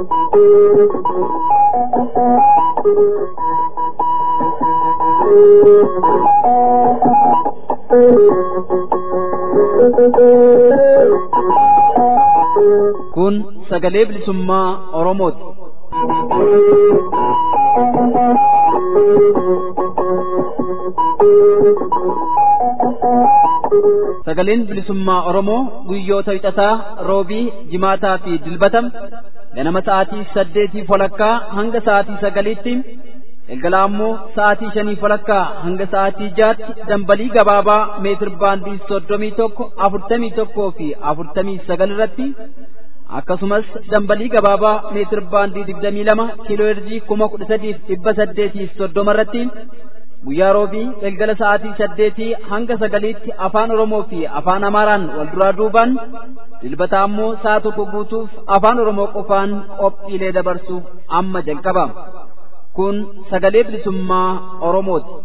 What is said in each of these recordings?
Kun sagalee bilisummaa Oromooti. Sagaleen bilisummaa Oromoo guyyoota hixataa roobii jimaataa fi dilbatam ganama sa'aatii saddeetii walakkaa hanga sa'aatii sagaliitti galgala ammoo sa'aatii shanii walakkaa hanga sa'aatii jaatti dambalii gabaabaa meetir baandii soddomii tokko afurtamii tokkoo fi afurtamii sagal irratti akkasumas dambalii gabaabaa meetir baandii digdamii lama kiiloo herjii kuma kudha sadiif dhibba saddeetiif soddoma irratti guyyaa roobii galgala sa'aatii saddeetii hanga sagaliitti afaan oromoo fi afaan amaaraan wal duraa duubaan dilbata ammoo sa'a tokko guutuuf afaan oromoo qofaan qophiilee dabarsuuf amma jalqaba kun sagalee bilisummaa oromooti.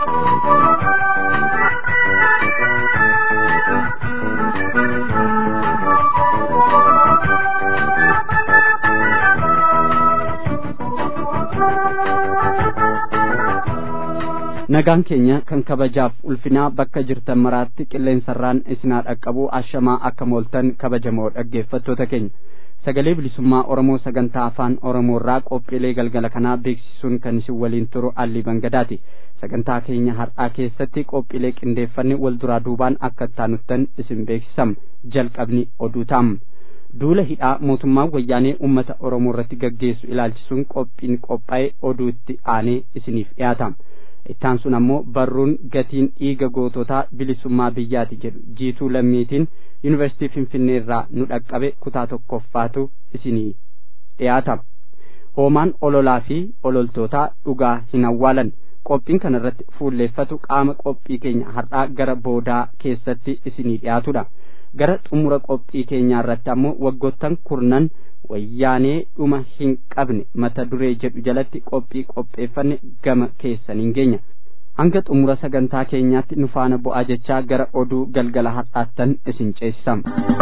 nagaan keenya kan kabajaaf ulfinaa bakka jirtan maraatti qilleensarraan isinaa dhaqqabu ashamaa akka mooltan kabajamoo dhaggeeffattoota keenya sagalee bilisummaa oromoo sagantaa afaan oromoorraa qophiilee galgala kanaa beeksisuun kan isin waliin turu allii bangadaati sagantaa keenya har'aa keessatti qophiilee qindeeffanne wal duraa duubaan akka taanuttan isin beeksisam jalqabni oduu taam duula hidhaa mootummaan wayyaanee ummata oromoo irratti gaggeessu ilaalchisuun qophiin qophaa'e oduutti aanee isiniif dhiyaata ittaan sun ammoo barruun gatiin dhiiga goototaa bilisummaa biyyaati jedhu jiituu lammiitiin yuunivarsiitii finfinnee irraa nu dhaqqabe kutaa tokkoffaatu isinii dhiyaata hoomaan ololaa fi ololtootaa dhugaa hin awwaalan qophiin kana irratti fuulleeffatu qaama qophii keenya har'aa gara boodaa keessatti isinii dhiyaatudha gara xumura qophii keenyaa irratti ammoo waggoottan kurnan wayyaanee dhuma hin qabne mata duree jedhu jalatti qophii qopheeffanne gama keessaniin geenya hanga xumura sagantaa keenyaatti nu faana bu'aa jechaa gara oduu galgala har'aattan isin ceessisam.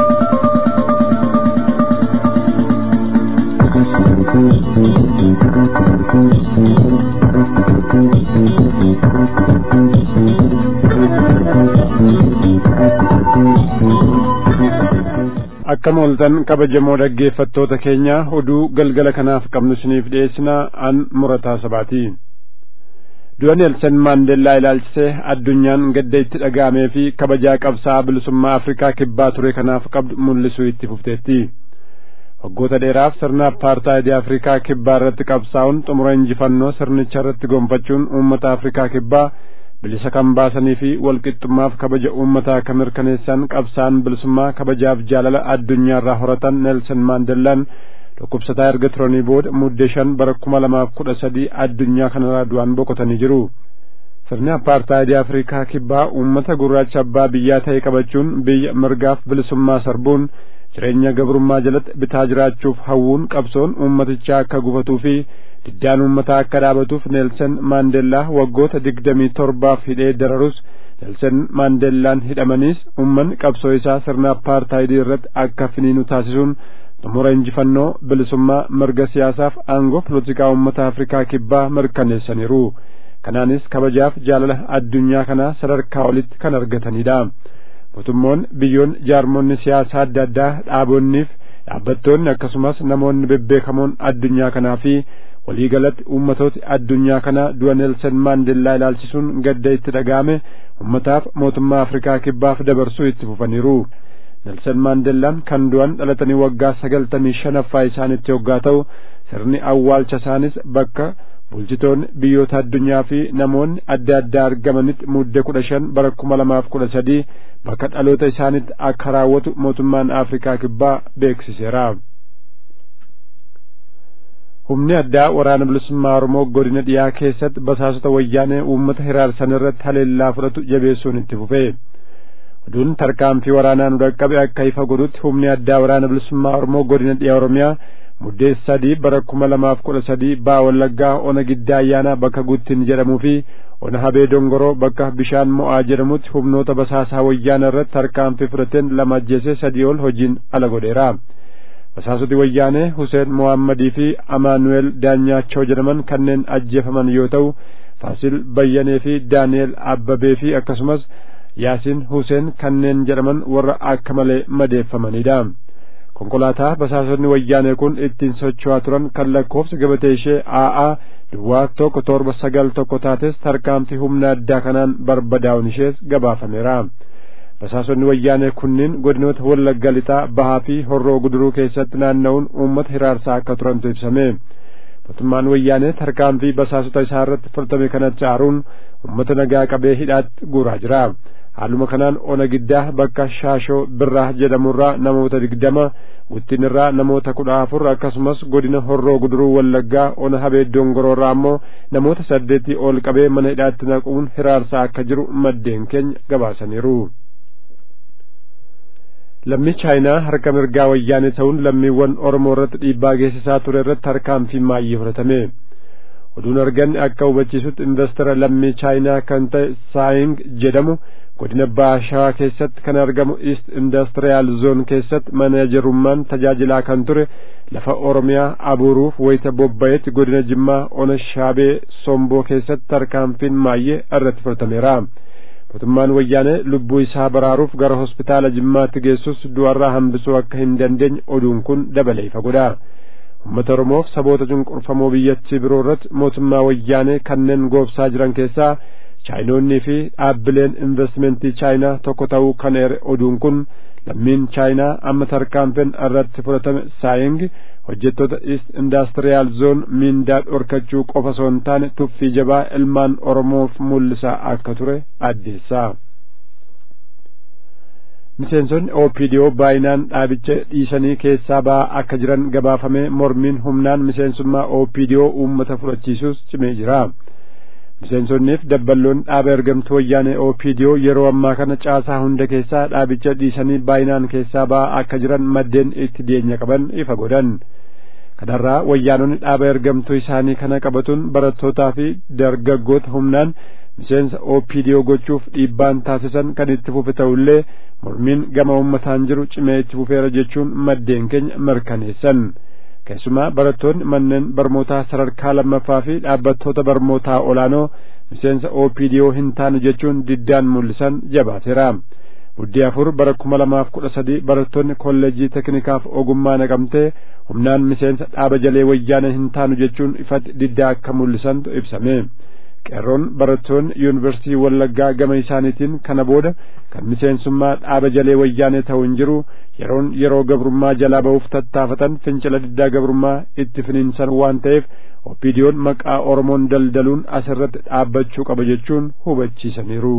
akka mooltan kabajamoo dhaggeeffattoota keenya oduu galgala kanaaf qabnu isiniif dhiyeessina an murataa sabaati du'a neelsan maandeellaa ilaalchisee addunyaan gadda itti dhaga'amee fi kabajaa qabsaa bilisummaa afrikaa kibbaa ture kanaaf qabdu mul'isuu itti fufteetti waggoota dheeraaf sirna apartaayidii afrikaa kibbaa irratti qabsaa'uun xumura injifannoo sirnicha irratti gonfachuun uummata afrikaa kibbaa bilisa kan baasanii fi walqixxummaaf kabaja uummataa kan mirkaneessan qabsaan bilisummaa kabajaaf jaalala addunyaa irraa horatan neelsan maandellaan dhukkubsataa erga turanii booda muddee shan bara kuma lamaaf kudha sadii addunyaa kanarraa du'aan boqotanii jiru sirni apartaayidii afrikaa kibbaa uummata gurraacha abbaa biyyaa ta'e qabachuun biyya mirgaaf bilisummaa sarbuun jireenya gabrummaa jalatti bitaa jiraachuuf hawwuun qabsoon uummatichaa akka gufatuu fi diddaan uummataa akka dhaabatuuf neelsan maandeellaa waggoota digdamii torbaaf hidhee dararus neelsan maandeellaan hidhamaniis uummanni qabsoo isaa sirna apartaayidii irratti akka finiinu taasisuun xumura injifannoo bilisummaa mirga siyaasaaf aangoo polotikaa uummata afrikaa kibbaa mirkaneessaniiru kanaanis kabajaaf jaalala addunyaa kanaa sadarkaa olitti kan argatanidha mootummoonni biyyoonni jaarmonni siyaasaa adda addaa dhaabonniif dhaabbattoonni akkasumas namoonni bebbeekamoon addunyaa kanaa fi waliigalatti uummatooti addunyaa kanaa du'a neelsan maandeellaa ilaalchisuun gadda itti dhaga'ame ummataaf mootummaa afrikaa kibbaaf dabarsuu itti fufaniiru neelsan maandeellaan kan du'an dhalatanii waggaa sagaltamii shanaffaa isaanitti hoggaa ta'u sirni awwaalcha isaanis bakka bulchitoonni biyyoota addunyaa fi namoonni adda addaa argamanitti muddee kudha shan bara kuma lamaaf kudha sadii bakka dhaloota isaanitti akka raawwatu mootummaan afrikaa kibbaa beeksiseera. humni addaa waraana bilisummaa oromoo godina dhiyaa keessatti basaasota wayyaanee uummata hiraarsan irratti haleellaa fudhatu jabeessuun itti fufe oduun tarkaanfii waraanaa nu dhaqqabe akka ifa godhutti humni addaa waraana bilisummaa oromoo godina dhiyaa oromiyaa muddee sadii bara kuma lamaaf kudha sadii baa wallaggaa ona giddaa ayyaanaa bakka guttin jedhamuu fi ona habee dongoroo bakka bishaan mo'aa jedhamutti humnoota basaasaa wayyaana irratti tarkaanfii fudhateen lama ajjeesee sadii ol hojiin ala godheera basaasoti wayyaanee Huseen Mohaammadii fi Amaanu'eel Daanyaachoo jedhaman kanneen ajjeefaman yoo ta'u Faasil Bayyanee fi Daani'eel Abbabee fi akkasumas Yaasiin Huseen kanneen jedhaman warra akka malee madeeffamanidha. konkolaataa basaasonni wayyaanee kun ittiin socho'aa turan kan lakkoofsa gabatee ishee AA duwwaa tokko torba sagal tokko taates tarkaanfii humna addaa kanaan barbadaa'uun ishees gabaafameera. basaasonni wayyaanee kunniin godinoota wallagga lixaa bahaa fi horroo guduruu keessatti naanna'uun uummata hiraarsaa akka turantu ibsame. mootummaan wayyaanee tarkaanfii basaasota isaa irratti fudhatame kanatti aaruun uummata nagaa qabee hidhaatti guuraa jira. haaluma kanaan ona giddaa bakka shaashoo birraa jedhamurraa namoota digdama wittinirraa namoota kudha afur akkasumas godina horroo guduruu wallaggaa ona habee dongoroorraa ammoo namoota saddeetii ol qabee mana hidhaatti naquun hiraarsaa akka jiru maddeen keenya gabaasaniiru. lammii chaayinaa harka mirgaa wayyaanee ta'uun lammiiwwan oromoo irratti dhiibbaa geessisaa ture irratti tarkaanfii maayyee fudhatame. oduun arganne akka hubachiisutti investara lammii chaayinaa kan ta'e saaying jedhamu godina baashawaa keessatti kan argamu east indastiriyaal zoon keessatti manajerummaan tajaajilaa kan ture lafa oromiyaa abuuruuf wayita bobba'etti godina jimmaa ona shaabee somboo keessatti tarkaanfiin maayyee irratti fudhatameera mootummaan wayyaanee lubbuu isaa baraaruuf gara hospitaala jimmaatti geessus du'arraa hambisuu akka hin dandeenye oduun kun dabalee ifa godha ummata oromoof saboota cunqurfamoo biyyattii biroo irratti mootummaa wayyaanee kanneen goobsaa jiran keessaa chaayinoonnii fi dhaabbileen investimentii chaayinaa tokko ta'uu kan eere oduun kun lammiin chaayinaa amma tarkaanfiin irratti fudhatame saaying hojjettoota east indastiriyaal zoon miindaa dhorkachuu qofa osoo hin taane tuffii jabaa ilmaan oromoof mul'isaa akka ture addeessaa. miseensonni OPDO baay'inaan dhaabicha dhiisanii keessaa ba'aa akka jiran gabaafamee mormiin humnaan miseensummaa OPDO uummata fudhachiisuus cimee jira. miseensonniif dabballoon dhaaba ergamtuu wayyaanee OPDO yeroo ammaa kana caasaa hunda keessaa dhaabicha dhiisanii baay'inaan keessaa ba'aa akka jiran maddeen itti dhiyeenya qaban ifa godhan. kanarraa wayyaanonni dhaaba ergamtuu isaanii kana qabatuun barattootaa fi dargaggoota humnaan miseensa OPDO gochuuf dhiibbaan taasisan kan itti fufe ta'ullee mormiin gama ummataan jiru cimee itti fufeera jechuun maddeen keenya mirkaneessan keessumaa barattoonni manneen barnootaa sadarkaa lammaffaa fi dhaabbattoota barnootaa olaanoo miseensa OPDO hin taanu jechuun diddaan mul'isan jabaateera. Buddii afur bara kuma lamaaf kudha sadii barattoonni kolleejjii teknikaaf ogummaa naqamtee humnaan miseensa dhaaba jalee wayyaana hin taanu jechuun ifatti diddaa akka mul'isantu ibsame. qeerroon barattoonni yuunivarsiitii wallaggaa gama isaaniitiin kana booda kan miseensummaa dhaaba jalee wayyaanee ta'u hin jiru yeroon yeroo gabrummaa jalaa ba'uuf tattaafatan fincila diddaa gabrummaa itti finiinsan waan ta'eef OPDO'n maqaa oromoon daldaluun asirratti dhaabbachuu qaba jechuun hubachiisaniiru.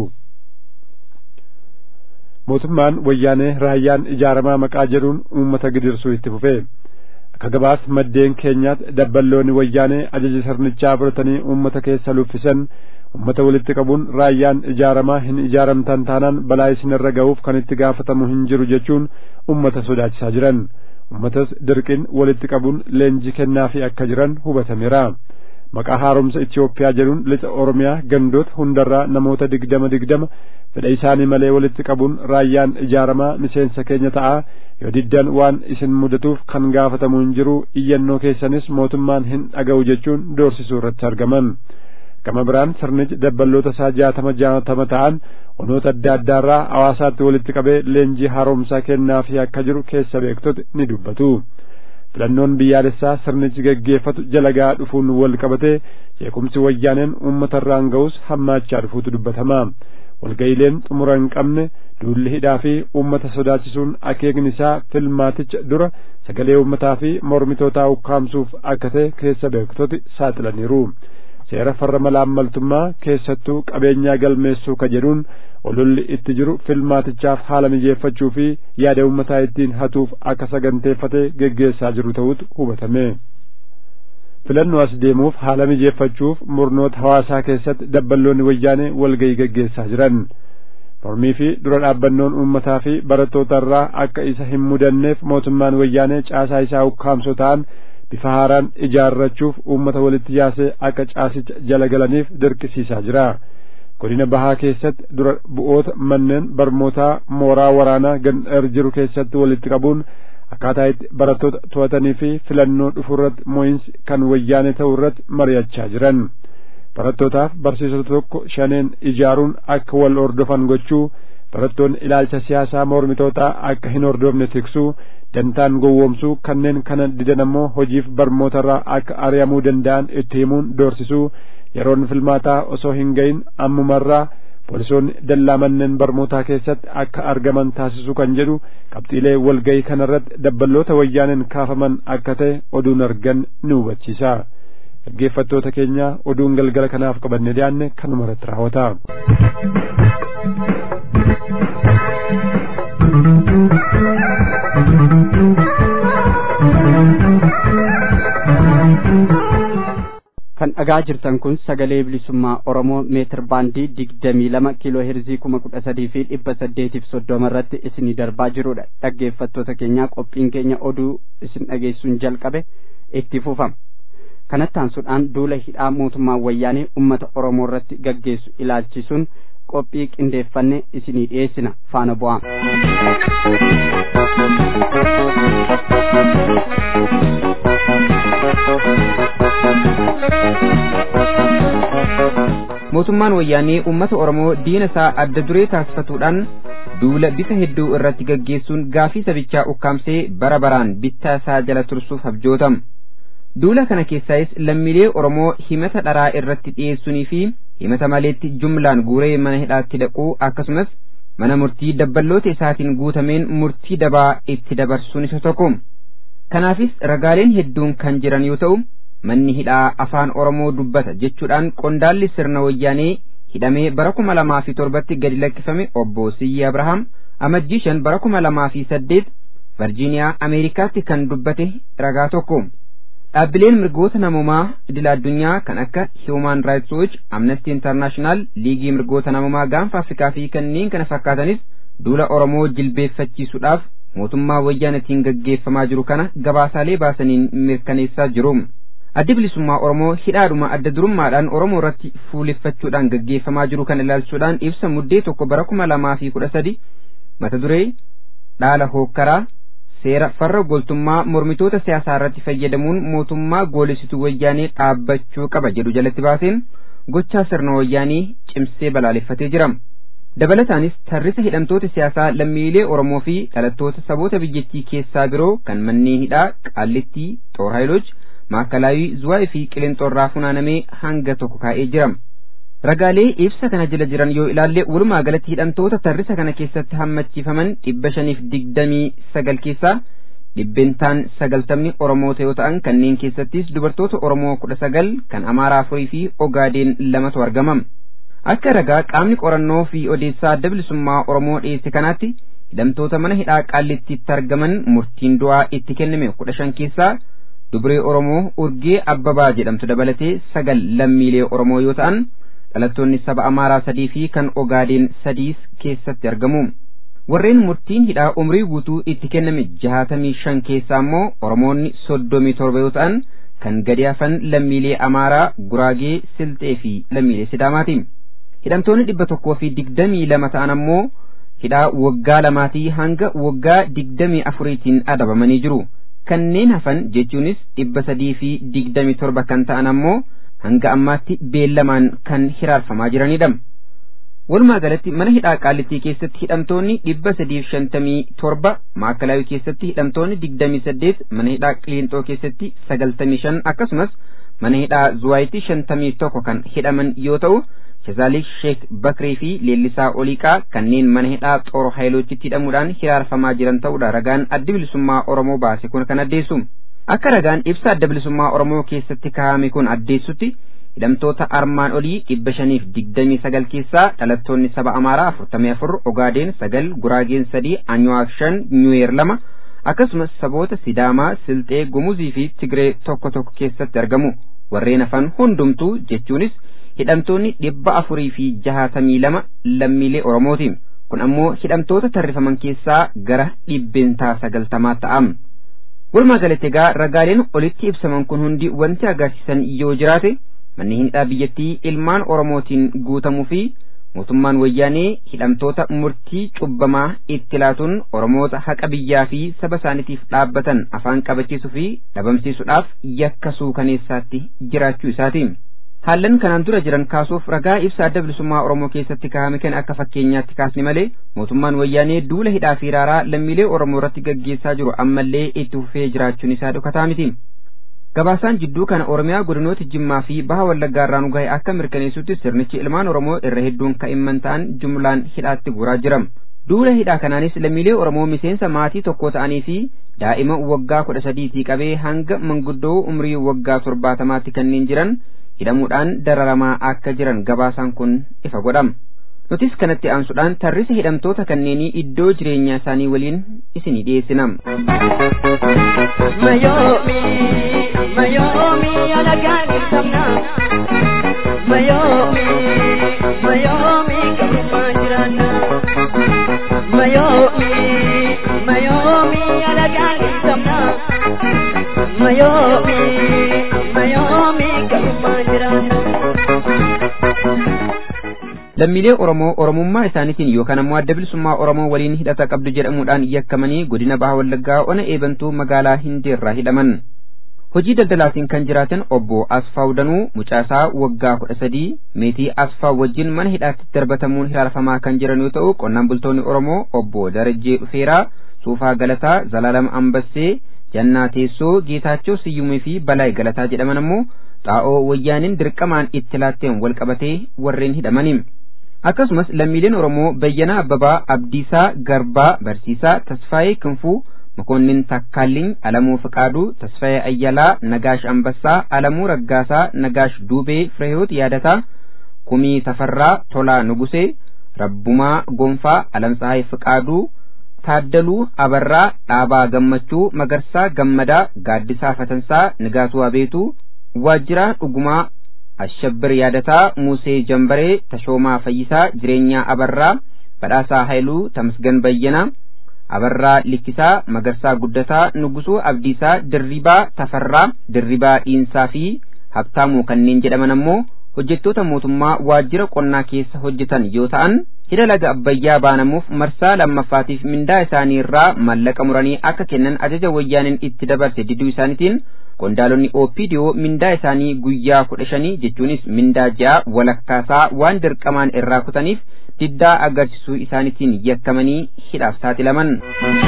mootummaan wayyaanee raayyaan ijaaramaa maqaa jedhuun uummata gidirsuu itti fufe. akka gabaas maddeen keenyaatti dabballoonni wayyaanee ajaja sirnichaa fudhatanii uummata keessa luffisan uummata walitti qabuun raayyaan ijaaramaa hin ijaaramtan taanaan balaa isinirra ga'uuf kan itti gaafatamu hin jiru jechuun uummata sodaachisaa jiran uummatas dirqiin walitti qabuun leenjii kennaafii akka jiran hubatameera maqaa haaromsa Itoophiyaa jedhuun lixa Oromiyaa gandoota hundarraa namoota digdama digdama fedha isaanii malee walitti qabuun raayyaan ijaaramaa miseensa keenya ta'a yoo diddan waan isin mudatuuf kan gaafatamu hin jiru iyyannoo keessanis mootummaan hin dhaga'u jechuun doorsisuu irratti argaman gama biraan sirnichi dabballoota isaa jaatama jaatama ta'an onoota adda addaarraa hawaasaatti walitti qabee leenjii haaromsaa kennaafii akka jiru keessa beektoti ni dubbatu. filannoon biyyaalessaa sirnichi geggeeffatu jalagaa dhufuun wal qabatee jeequmsi wayyaaneen uummata irraan ga'us hammaachaa dhufuutu dubbatama walga'iileen xumura hin qabne duulli hidhaa fi uummata sodaachisuun akeekni isaa filmaaticha dura sagalee uummataa fi mormitootaa ukkaamsuuf akka ta'e keessa beektoti saaxilaniiru seera farra malaammaltummaa keessattuu qabeenyaa galmeessuu ka jedhuun ololli itti jiru filmaatichaaf haala mijeeffachuu fi yaada uummataa ittiin hatuuf akka saganteeffatee geggeessaa jiru ta'utu hubatame. filannoo as deemuuf haala mijeeffachuuf murnoota hawaasaa keessatti dabballoonni wayyaanee walga'ii geggeessaa jiran. mormii fi dura dhaabbannoon uummataa fi barattoota irraa akka isa hin mudanneef mootummaan wayyaanee caasaa isaa ukkaamsoo ta'an bifa haaraan ijaarrachuuf uummata walitti yaasee akka caasicha jala galaniif dirqisiisaa jira. godina bahaa keessatti dura bu'oota manneen barnootaa mooraa waraanaa gandar jiru keessatti walitti qabuun akkaataa itti barattoota to'atanii fi filannoo dhufurratti mo'insi kan wayyaane ta'u irratti mari'achaa jiran barattootaaf barsiisota tokko shaneen ijaaruun akka wal hordofan gochuu barattoonni ilaalcha siyaasaa mormitootaa akka hin hordofne tiksuu dantaan gowwoomsuu kanneen kana didan ammoo hojiif barmootarraa akka ari'amuu danda'an itti himuun doorsisuu yeroon filmaataa osoo hin gahin ammumarraa poolisoonni dallaa manneen barmootaa keessatti akka argaman taasisuu kan jedhu qabxiilee walgayii kanarratti dabballoota wayyaaneen kaafaman akka ta'e oduun argan ni hubachiisa dhaggeeffattoota keenya oduun galgala kanaaf qabanne dhiyaanne kanuma irratti raawwata. kan dhagaa jirtan kun sagalee bilisummaa oromoo meetir baandii digdamii lama kiiloo heerzii kuma kudha sadii fi dhibba saddeetiif soddoma irratti isinii darbaa jirudha dhaggeeffattoota keenyaa qophiin keenya oduu isin dhageessuun jalqabe itti fufama kanatti aansuudhaan duula hidhaa mootummaa wayyaanee ummata oromoo irratti gaggeessu ilaalchisuun qophii qindeeffanne isinii dhiyeessina faana bu'aa. mootummaan wayyaanee ummata oromoo diina isaa adda duree taasifatuudhaan duula bifa hedduu irratti gaggeessuun gaafii sabichaa ukkaamsee bara baraan bittaa isaa jala tursuuf abjootama. duula kana keessaayis lammiilee oromoo himata dharaa irratti dhiyeessuunii fi himata maleetti jumlaan guuree mana hidhaatti dhaquu akkasumas mana murtii dabballoota isaatiin guutameen murtii dabaa itti dabarsuun isa tokko kanaafis ragaaleen hedduun kan jiran yoo ta'u manni hidhaa afaan oromoo dubbata jechuudhaan qondaalli sirna wayyaanee hidhamee bara kuma lamaa fi torbatti gadi lakkifame obbo Siyyi Abrahaam amajjii shan bara kuma lamaa fi saddeet Virjiiniyaa Ameerikaatti kan dubbate ragaa tokko. Dhaabbileen mirgoota namummaa idil addunyaa kan akka Human Rights Watch, Amnesty International, Liigii mirgoota namummaa gaanfa Afrikaa fi kanneen kana fakkaatanis duula Oromoo jilbeeffachiisuudhaaf mootummaa wayyaanetiin gaggeeffamaa jiru kana gabaasaalee baasaniin mirkaneessaa jiru. Addi bilisummaa Oromoo hidhaadhuma adda durummaadhaan Oromoo irratti fuuleffachuudhaan gaggeeffamaa jiru kana ilaalchuudhaan ibsa muddee tokko bara kuma lamaa fi kudha sadi mata duree dhaala hookkaraa seera farra goltummaa mormitoota siyaasaa irratti fayyadamuun mootummaa goolisituu wayyaanee dhaabbachuu qaba jedhu jalatti baaseen gochaa sirna wayyaanii cimsee balaaleffatee jira. Dabalataanis tarrisa hidhamtoota siyaasaa lammiilee Oromoo fi dhalattoota saboota biyyattii keessaa biroo kan manneen hidhaa Qaallittii, Xoorhaayiloch, Maakalaawii, Zuwaayii fi Qileenxoorraa funaanamee hanga tokko kaa'ee jira. Ragaalee ibsa kana jala jiran yoo ilaalle walumaa galatti hidhamtoota tarrisa kana keessatti hammachiifaman dhibba shaniif digdamii sagal keessaa dhibbentaan sagaltamni Oromoota yoo ta'an kanneen keessattis dubartoota Oromoo kudha sagal kan Amaaraa afurii fi Ogaadeen lamatu argama. Akka ragaa qaamni qorannoo fi odeessaa adda bilisummaa Oromoo dhiyeesse kanaatti hidhamtoota mana hidhaa qaallittiitti argaman murtiin du'aa itti kenname kudha shan keessaa dubree Oromoo urgee abbabaa jedhamtu dabalatee sagal lammiilee Oromoo yoo ta'an dhalattoonni saba Amaaraa sadii fi kan Ogaadeen sadiis keessatti argamu. Warreen murtiin hidhaa umrii guutuu itti kenname jahaatamii shan keessaa immoo Oromoonni soddomii torba yoo ta'an kan gadi hafan lammiilee Amaaraa, Guraagee, Silxee fi lammiilee Sidaamaati. Hidhamtoonni dhibba tokkoo fi digdamii lama ta'an ammoo hidhaa waggaa lamaatii hanga waggaa digdamii afuriitiin adabamanii jiru. Kanneen hafan jechuunis dhibba sadii fi digdamii torba kan ta'an ammoo hanga ammaatti beellamaan kan hiraarfamaa jiranidha. Walumaa galatti mana hidhaa qaallittii keessatti hidhamtoonni dhibba sadiif shantamii torba maakalaawii keessatti hidhamtoonni digdamii saddeet mana hidhaa qiliinxoo keessatti sagaltamii shan akkasumas mana hidhaa zuwaayitti shantamii tokko kan hidhaman yoo ta'u Shazaalik Sheek Bakrii fi Leellisaa Oliiqaa kanneen mana hidhaa Xooro Haayilochitti hidhamuudhaan hiraarfamaa jiran ta'uudha ragaan adda bilisummaa Oromoo baase kun kan addeessu. Akka ragaan ibsa adda bilisummaa Oromoo keessatti kaa'ame kun addeessutti hidhamtoota armaan olii dhibba shaniif digdamii sagal keessaa dhalattoonni saba Amaaraa afurtamii afur Ogaadeen sagal Guraageen sadii Anyuwaak shan Nyuweer lama akkasumas saboota Sidaamaa Silxee Gumuzii fi Tigree tokko tokko keessatti argamu warreen hafan hundumtuu jechuunis hidhamtoonni dhibba afurii fi jahaatamii lama lammiilee Oromooti. Kun ammoo hidhamtoota tarrifaman keessaa gara dhibbeentaa sagaltamaa ta'am. Walumaa galatti egaa ragaaleen olitti ibsaman kun hundi wanti agarsiisan yoo jiraate manni hidhaa biyyattii ilmaan Oromootiin guutamuu fi mootummaan wayyaanee hidhamtoota murtii cubbamaa itti laatuun oromoota haqa biyyaa fi saba isaaniitiif dhaabbatan afaan qabachiisuu fi dhabamsiisuudhaaf yakka suukaneessaatti jiraachuu isaati. haallan kanaan dura jiran kaasuuf ragaa ibsa adda bilisummaa oromoo keessatti kaa'ame kan akka fakkeenyaatti kaasni malee mootummaan wayyaanee duula hidhaa fi raaraa lammiilee oromoo irratti gaggeessaa jiru ammallee itti fufee jiraachuun isaa dhokataa miti. gabaasaan jidduu kana oromiyaa godinoota jimmaa fi baha wallaggaa irraa nu gahe akka mirkaneessutti sirnichi ilmaan oromoo irra hedduun ka'imman ta'an jumlaan hidhaatti guuraa jira duula hidhaa kanaanis lammiilee oromoo miseensa maatii tokko ta'anii fi daa'ima waggaa kudha sadiitii qabee hanga manguddoo umrii waggaa torbaatamaatti kanneen jiran hidhamuudhaan dararamaa akka jiran gabaasaan kun ifa godhama nutis kanatti aansuudhaan tarrisa hidhamtoota kanneenii iddoo jireenyaa isaanii waliin isinii dhiyeessinam. Mayomi, mayomi alagani samna. Mayomi, mayomi karuma jirana. Mayomi, mayomi alagani samna. Mayomi, mayomi karuma jirana. lammiilee oromoo oromummaa isaaniitiin yookaan ammoo adda bilisummaa oromoo waliin hidhata qabdu jedhamuudhaan yakkamanii godina baha wallaggaa ona eebantuu magaalaa hindeerraa hidhaman hojii daldalaatiin kan jiraatan obbo asfaaw danuu mucaasaa waggaa kudha sadii meetii asfaaw wajjin mana hidhaatti darbatamuun hiraarfamaa kan jiran yoo ta'u qonnaan bultoonni oromoo obbo darajjee dhufeeraa suufaa galataa zalaalam ambassee jannaa teessoo geetaachoo siyyumii fi balaay galataa jedhaman ammoo xaa'oo wayyaaniin dirqamaan itti laatteen wal qabatee warreen hidhamaniin akkasumas lammiileen oromoo bayyanaa abbabaa abdiisaa garbaa barsiisaa tasfaayee kinfuu makoonnin takkaalliin alamuu fiqaaduu tasfaayee ayyalaa nagaash ambassaa alamuu raggaasaa nagaash duubee fireeyoot yaadataa kumii tafarraa tolaa nugusee rabbumaa gonfaa alamsahaay fiqaaduu taaddaluu abarraa dhaabaa gammachuu magarsaa gammadaa gaaddisaa fatansaa nigaatuu abeetuu waajjiraa dhugumaa ashabbir yaadataa musee jambaree tashoomaa fayyisaa jireenyaa abarraa badhaasaa hayluu tamasgan bayyanaa abarraa likkisaa magarsaa guddataa nugusuu abdiisaa dirribaa tafarraa dirribaa dhiinsaa fi habtaamuu kanneen jedhaman ammoo hojjettoota mootummaa waajjira qonnaa keessa hojjetan yoo ta'an hidha laga abbayyaa baanamuuf marsaa lammaffaatiif mindaa isaanii irraa mallaqa muranii akka kennan ajaja wayyaaniin itti dabarse diduu isaaniitiin qondaalonni oopidiyoo mindaa isaanii guyyaa kudha shanii jechuunis mindaa ja'a walakkaasaa waan dirqamaan irraa kutaniif diddaa agarsiisuu isaaniitiin yakkamanii hidhaaf saaxilaman.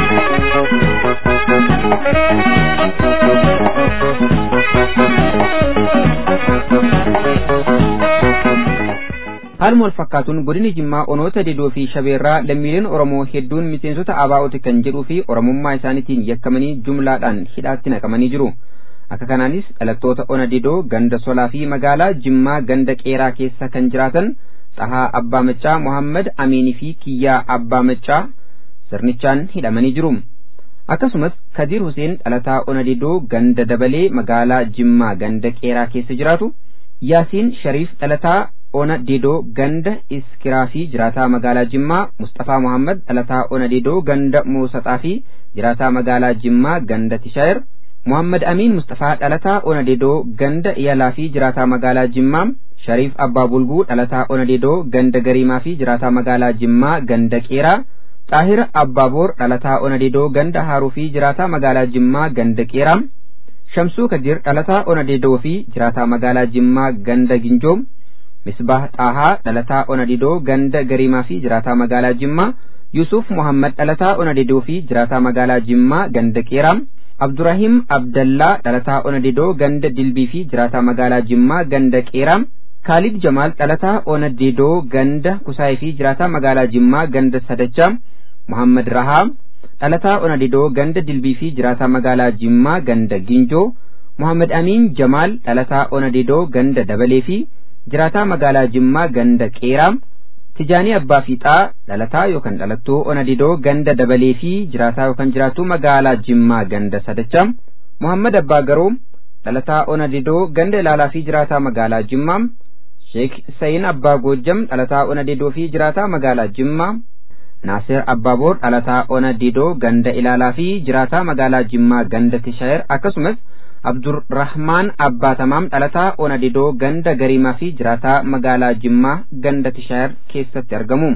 haaluma wal fakkaatuun godini jimmaa onoota didoo fi shabeerraa lammiileen oromoo hedduun miseensota abaa'ooti kan jedhuu fi oromummaa isaaniitiin yakkamanii jumlaadhaan hidhaatti naqamanii jiru akka kanaanis dhalattoota ona didoo ganda solaa fi magaalaa jimmaa ganda qeeraa keessa kan jiraatan xahaa abbaa maccaa mohammad amiinii fi kiyyaa abbaa maccaa sirnichaan hidhamanii jiru akkasumas kadiir huseen dhalataa ona didoo ganda dabalee magaalaa jimmaa ganda qeeraa keessa jiraatu yaasiin shariif dhalataa ona didoo ganda iskiraa fi jiraataa magaalaa jimmaa mustafaa muhammad dhalataa ona didoo ganda muusaxaa fi jiraataa magaalaa jimmaa ganda tishaayir muhammad amiin mustafaa dhalataa ona didoo ganda iyalaa fi jiraataa magaalaa jimmaa shariif abbaa bulguu dhalataa ona didoo ganda gariimaa fi jiraataa magaalaa jimmaa ganda qeeraa xaahir abbaaboor dhalataa ona didoo ganda haaruu fi jiraataa magaalaa jimmaa ganda qeeraa shamsuu kadir dhalataa ona didoo fi jiraataa magaalaa jimmaa ganda ginjoom misbah xaahaa dhalataa ona didoo ganda gariimaa fi jiraataa magaalaa jimmaa yusuf muhammad dhalataa ona didoo fi jiraataa magaalaa jimmaa ganda qeeraa abdurahim abdallaa dhalataa ona didoo ganda dilbii fi jiraataa magaalaa jimmaa ganda qeeraa kaalid jamaal dhalataa ona didoo ganda kusaayii fi jiraataa magaalaa jimmaa ganda sadachaa muhammad rahaa dhalataa ona didoo ganda dilbii fi jiraataa magaalaa jimmaa ganda ginjoo muhammad amiin jamaal dhalataa ona didoo ganda dabalee fi jiraataa magaalaa jimmaa ganda qeeraa tijaanii abbaa fiixaa dhalataa yookaan dhalattuu ona didoo ganda dabalee fi jiraataa yookaan jiraattuu magaalaa jimmaa ganda sadacha muhammad abbaa garoo dhalataa ona didoo ganda ilaalaa fi jiraataa magaalaa jimmaa sheek sayin abbaa goojjam dhalataa ona didoo fi jiraataa magaalaa jimmaa naasir abbaaboor dhalataa ona didoo ganda ilaalaa fi jiraataa magaalaa jimmaa ganda tishaayir akkasumas abdurrahmaan abbaatamaam dhalataa onadidoo ganda gariimaa fi jiraataa magaalaa jimmaa ganda tishaayir keessatti argamu.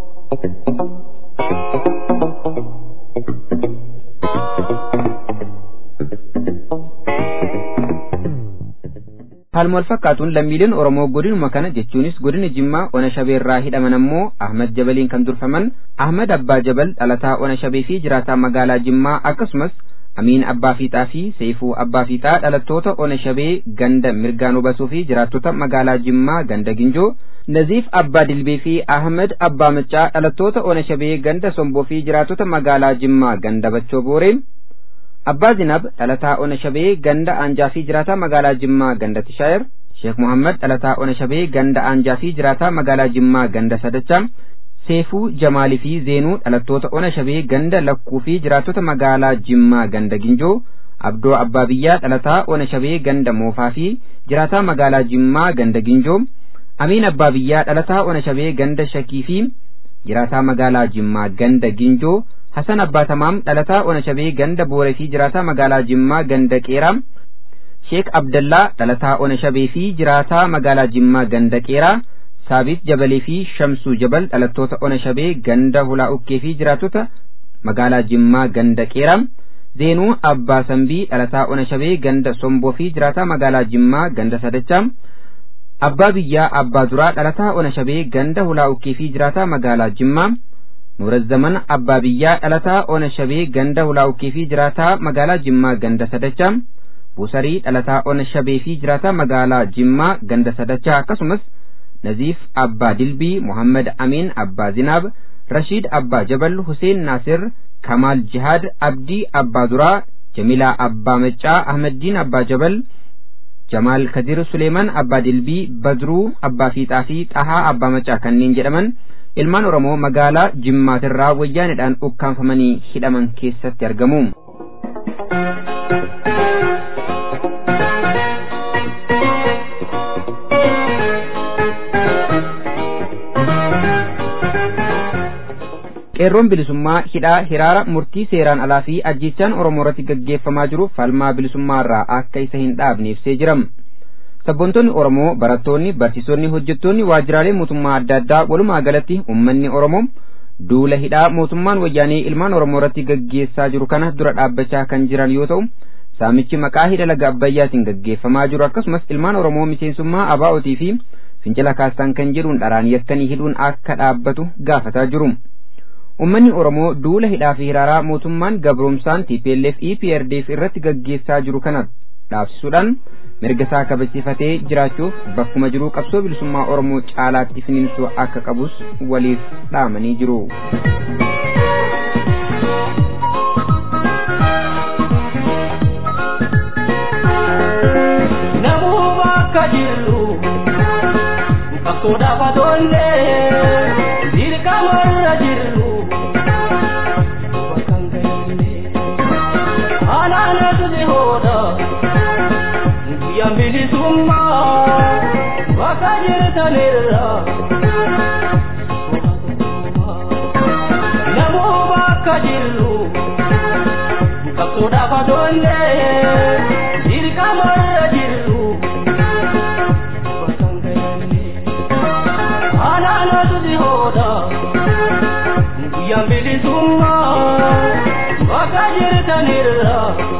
Haaluma wal fakkaatuun lammiileen Oromoo godinuma kana jechuunis godina Jimmaa Ona Shabeerraa hidhaman ammoo Ahmad Jabaliin kan durfaman Ahmad Abbaa Jabal dhalataa Ona Shabee fi jiraataa magaalaa Jimmaa akkasumas Amiin Abbaa Fiixaa fi Seefuu Abbaa Fiixaa dhalattoota Ona Shabee ganda Mirgaan Hubasuu fi jiraattota magaalaa Jimmaa ganda Ginjoo Naziif Abbaa Dilbee fi Ahmad Abbaa Maccaa dhalattoota Ona Shabee ganda Somboo fi jiraattota magaalaa Jimmaa ganda Bachoo Booree Abbaa Zinab dhalataa Ona Shabee ganda Aanjaa fi jiraataa magaalaa Jimmaa ganda Tishaayir Sheek Muhammad dhalataa Ona Shabee ganda Aanjaa fi jiraataa magaalaa Jimmaa ganda Sadachaa Seefuu Jamaalii fi Zeenuu dhalattoota Ona Shabee ganda Lakkuu fi jiraattota magaalaa Jimmaa ganda Ginjoo Abdoo Abbaa Biyyaa dhalataa Ona Shabee ganda Moofaa fi jiraataa magaalaa Jimmaa ganda Ginjoo Amiin Abbaa Biyyaa dhalataa Ona Shabee ganda Shakii fi jiraataa magaalaa Jimmaa ganda Ginjoo Hasan Abbaatamaam dhalataa Ona Shabee ganda Booree fi jiraataa magaalaa Jimmaa ganda Qeeraa Sheek Abdallaa dhalataa Ona Shabee fi jiraataa magaalaa Jimmaa ganda Qeeraa Saabit Jabalee fi Shamsuu Jabal dhalattoota Ona Shabee ganda Hulaa Ukkee fi jiraattota magaalaa Jimmaa ganda Qeeraa Zeenuu Abbaa Sambii dhalataa Ona Shabee ganda Somboo fi jiraataa magaalaa Jimmaa ganda Sadachaa Abbaa Biyyaa Abbaa Duraa dhalataa Ona Shabee ganda Hulaa Ukkee fi jiraataa magaalaa Jimmaa Nuurazzaman Abbaa Biyyaa dhalataa Ona Shabee ganda Hulaa Ukkee fi jiraataa magaalaa Jimmaa ganda Sadachaa Buusarii dhalataa Ona Shabee fi jiraataa magaalaa Jimmaa ganda Sadachaa akkasumas Naziif Abbaa Dilbii Muhammad Amin Abbaa Zinaab Rashiid Abbaa Jabal Huseen Naasir Kamaal Jihaad Abdii Abbaa Duraa Jamilaa Abbaa Maccaa Ahmaddiin Abbaa Jabal Jamaal Kadir Suleeman Abbaa Dilbii Badruu Abbaa Fiixaa fi Xahaa Abbaa Maccaa kanneen jedhaman ilmaan Oromoo magaalaa Jimmaatirraa wayyaanidhaan ukkaanfamanii hidhaman keessatti argamu. qeerroon bilisummaa hidhaa hiraara murtii seeraan alaa fi ajjechaan oromoo irratti gaggeeffamaa jiru falmaa bilisummaarraa akka isa hin dhaabne ibsee jira sabboontonni oromoo barattoonni barsiisonni hojjettoonni waajjiraalee mootummaa adda addaa walumaa galatti ummanni oromoo duula hidhaa mootummaan wayyaanee ilmaan oromoo irratti gaggeessaa jiru kana dura dhaabbachaa kan jiran yoo ta'u saamichi maqaa hidha laga abbayyaatiin gaggeeffamaa jiru akkasumas ilmaan oromoo miseensummaa abaa'otii fi fincila kaastaan kan jedhuun dharaan yakkanii hidhuun akka dhaabbatu gaafataa jiru. ummanni oromoo duula hidhaa fi hiraaraa mootummaan gabroomsaan TPLF EPRDF irratti gaggeessaa jiru kana dhaabsisuudhaan mirga isaa kabachiifatee jiraachuuf bakkuma jiruu qabsoo bilisummaa oromoo caalaatti finiinsuu akka qabus waliif dhaamanii jiru. Namuu bakka jirru qabsoodhaaf adoollee dirqamarra jirru. Anaanatu si hooda guyyaan bilisummaa bakka jirtanirra. Namuu bakka jirru qabsoodhaaf adoollee dirqamarra jirru. Anaanatu si hooda guyyaan bilisummaa bakka jirtanirra.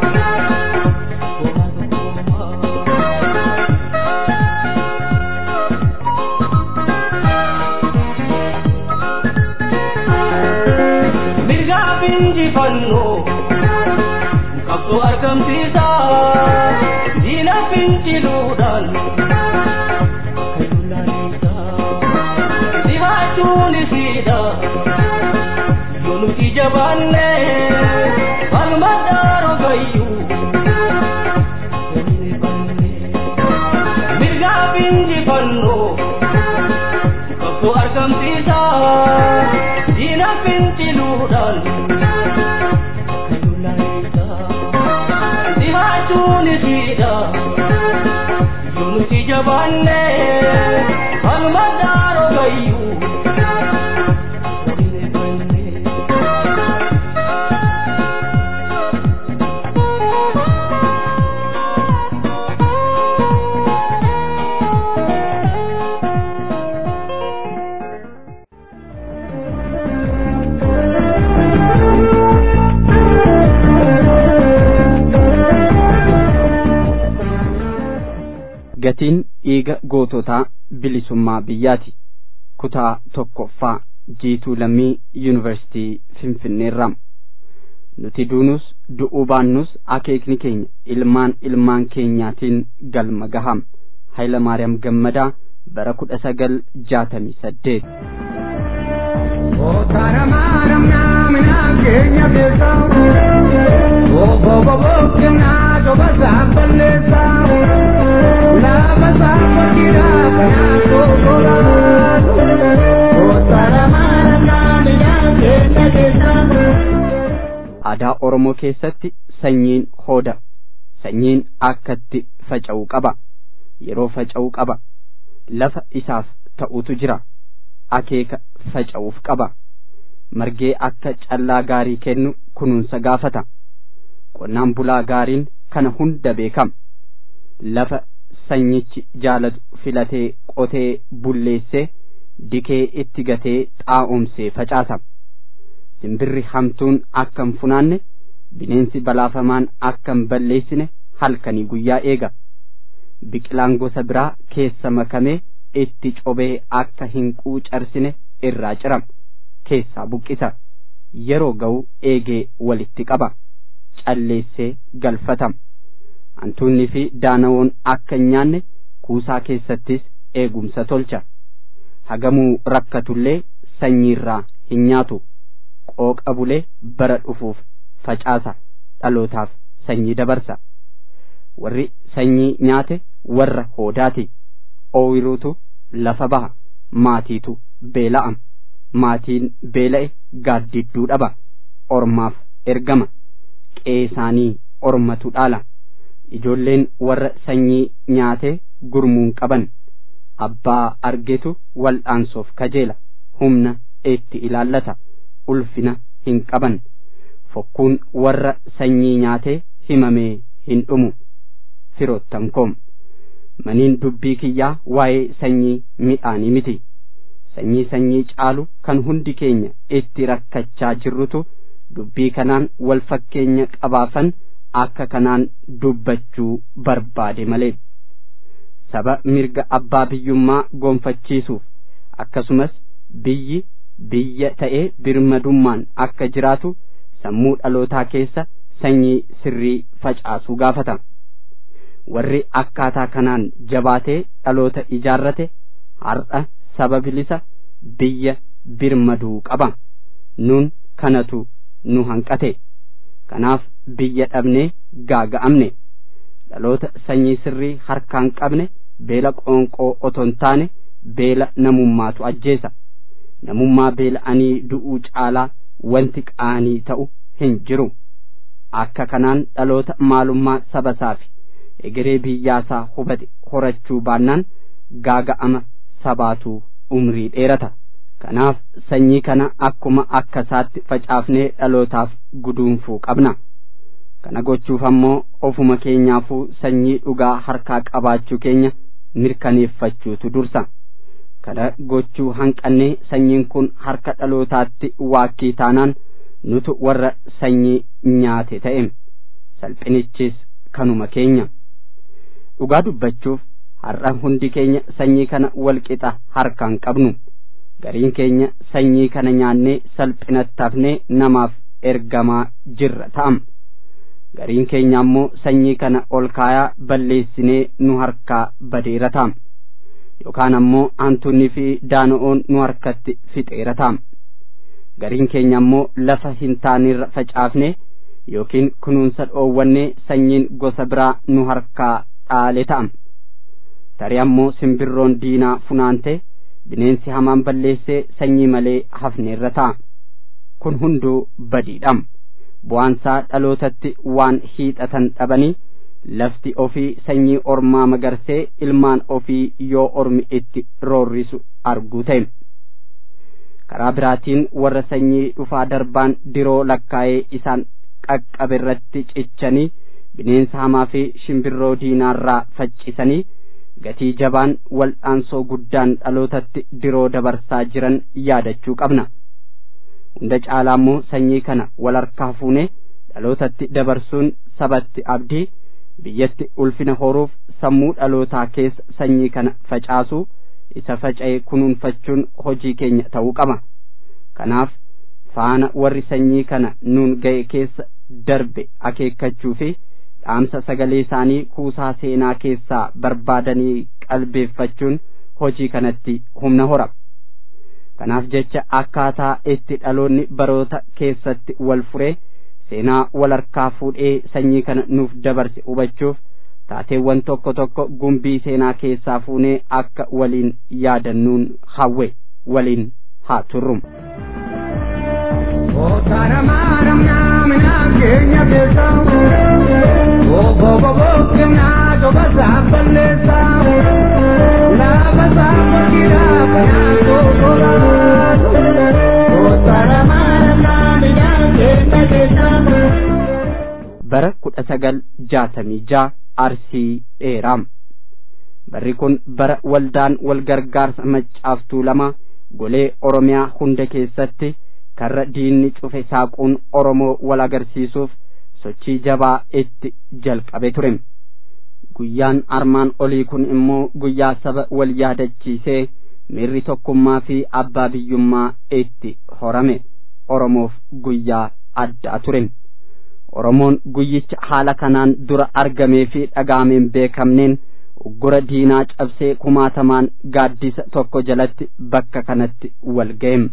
Mirgaa injifannoo qabsoo argamsiisa diina finciluudhaan akka dullaalessa dhihaachuun isiidha yoo nuti jabaanne falma dhaaroo gayyuu mirgaa injifannoo qabsoo argamsiisa diina finciluudhaan akka dullaalessa dhihaachuun isiidha yoo nuti jabaanne falma dhaaroo gayyuu gatiin dhiiga goototaa bilisummaa biyyaati kutaa tokkoffaa jiituu lammii yuunivarsitii finfinneerraa nuti duunus du'uu baannus akeekni keenya ilmaan ilmaan keenyaatiin galma gaham hayla maariyaam gammadaa bara kudha sagal jaatamii saddeet aadaa oromoo keessatti sanyiin hooda sanyiin akkatti faca'uu qaba yeroo faca'uu qaba lafa isaaf ta'utu jira akeeka faca'uuf qaba margee akka callaa gaarii kennu kunuunsa gaafata qonnaan bulaa gaariin kana hunda beekama lafa sanyichi jaalatu filatee qotee bulleessee dikee itti gatee xaa'omsee facaasa simbirri hamtuun akka hin funaanne bineensi balaafamaan akka hin balleessine halkanii guyyaa eega biqilaan gosa biraa keessa makamee itti cobee akka hin quucarsine irraa cirama keessaa buqqisa yeroo ga'u eegee walitti qaba calleessee galfatama hantuunni fi daanawoon akka hin nyaanne kuusaa keessattis eegumsa tolcha hagamuu rakkatullee sanyiirraa hin nyaatu qooqa bulee bara dhufuuf facaasa dhalootaaf sanyii dabarsa warri sanyii nyaate warra hoodaati ooyiruutu lafa baha maatiitu beela'am maatiin beela'e gaaddidduu dhaba ormaaf ergama qeesaanii ormatu dhaala ijoolleen warra sanyii nyaate gurmuun qaban abbaa argetu wal'aansoof kajeela humna itti ilaallata ulfina hin qaban fokkuun warra sanyii nyaatee himamee hin dhumu firoottan koom maniin dubbii kiyyaa waa'ee sanyii midhaanii miti sanyii sanyii caalu kan hundi keenya itti rakkachaa jirrutu dubbii kanaan wal fakkeenya qabaafan akka kanaan dubbachuu barbaade malee saba mirga abbaa biyyummaa gonfachiisuuf akkasumas biyyi biyya ta'ee birmadummaan akka jiraatu sammuu dhalootaa keessa sanyii sirrii facaasuu gaafata warri akkaataa kanaan jabaatee dhaloota ijaarrate har'a saba bilisa biyya birmaduu qaba nun kanatu nu hanqate kanaaf biyya dhabnee gaaga'amne dhaloota sanyii sirrii harkaan qabne beela qoonqoo oton taane beela namummaatu ajjeesa namummaa beela'anii du'uu caalaa wanti qaanii ta'u hin jiru akka kanaan dhaloota maalummaa sabasaa fi egeree biyyaasaa hubate horachuu baannaan gaaga'ama sabaatu umrii dheerata kanaaf sanyii kana akkuma akka isaatti facaafnee dhalootaaf guduunfuu qabna kana gochuuf ammoo ofuma keenyaafuu sanyii dhugaa harkaa qabaachuu keenya mirkaneeffachuutu dursa kana gochuu hanqannee sanyiin kun harka dhalootaatti waakkii taanaan nutu warra sanyii nyaate ta'e salphinichis kanuma keenya dhugaa dubbachuuf har'a hundi keenya sanyii kana walqixa harkaan qabnu gariin keenya sanyii kana nyaannee salphinatti hafnee namaaf ergamaa jirra ta'am gariin keenya ammoo sanyii kana ol kaayaa balleessinee nu harkaa badeera ta'am yookaan ammoo hantuunni fi daana'oon nu harkatti fixeera ta'am gariin keenya ammoo lafa hin taanirra facaafne yookiin kunuunsa dhoowwannee sanyiin gosa biraa nu harkaa dhaale ta'am tarii ammoo simbirroon diinaa funaante bineensi hamaan balleessee sanyii malee hafneerra ta'a kun hunduu badiidham bu'aansaa dhalootatti waan hiixatan dhabanii lafti ofii sanyii ormaa magarsee ilmaan ofii yoo ormi itti roorrisu arguu ta'e karaa biraatiin warra sanyii dhufaa darbaan diroo lakkaa'ee isaan qaqqabe irratti cichanii bineensa hamaa fi shimbirroo diinaarraa faccisanii gatii jabaan wal'aansoo guddaan dhalootatti diroo dabarsaa jiran yaadachuu qabna hunda caalaa immoo sanyii kana wal harkaa fuunee dhalootatti dabarsuun sabatti abdii biyyatti ulfina horuuf sammuu dhalootaa keessa sanyii kana facaasuu isa faca'ee kunuunfachuun hojii keenya ta'uu qaba kanaaf faana warri sanyii kana nuun ga'e keessa darbe akeekkachuu fi dhaamsa sagalee isaanii kuusaa seenaa keessaa barbaadanii qalbeeffachuun hojii kanatti humna hora kanaaf jecha akkaataa itti dhaloonni baroota keessatti wal furee seenaa wal harkaa fuudhee sanyii kana nuuf dabarse hubachuuf taateewwan tokko tokko gumbii seenaa keessaa fuunee akka waliin yaadannuun hawwe waliin haa turrum. bara kudha sagal jaatamii jaa arsii dheeraam barri kun bara waldaan wal gargaarsa maccaaftuu lama golee oromiyaa hunda keessatti karra diinni cufe saaquun oromoo wal agarsiisuuf sochii jabaa itti jalqabe ture guyyaan armaan olii kun immoo guyyaa saba wal yaadachiisee miirri tokkummaa fi abbaa biyyummaa itti horame oromoof guyyaa addaa ture oromoon guyyicha haala kanaan dura argamee fi dhagaameen beekamneen uggura diinaa cabsee kumaatamaan gaaddisa tokko jalatti bakka kanatti wal ga'em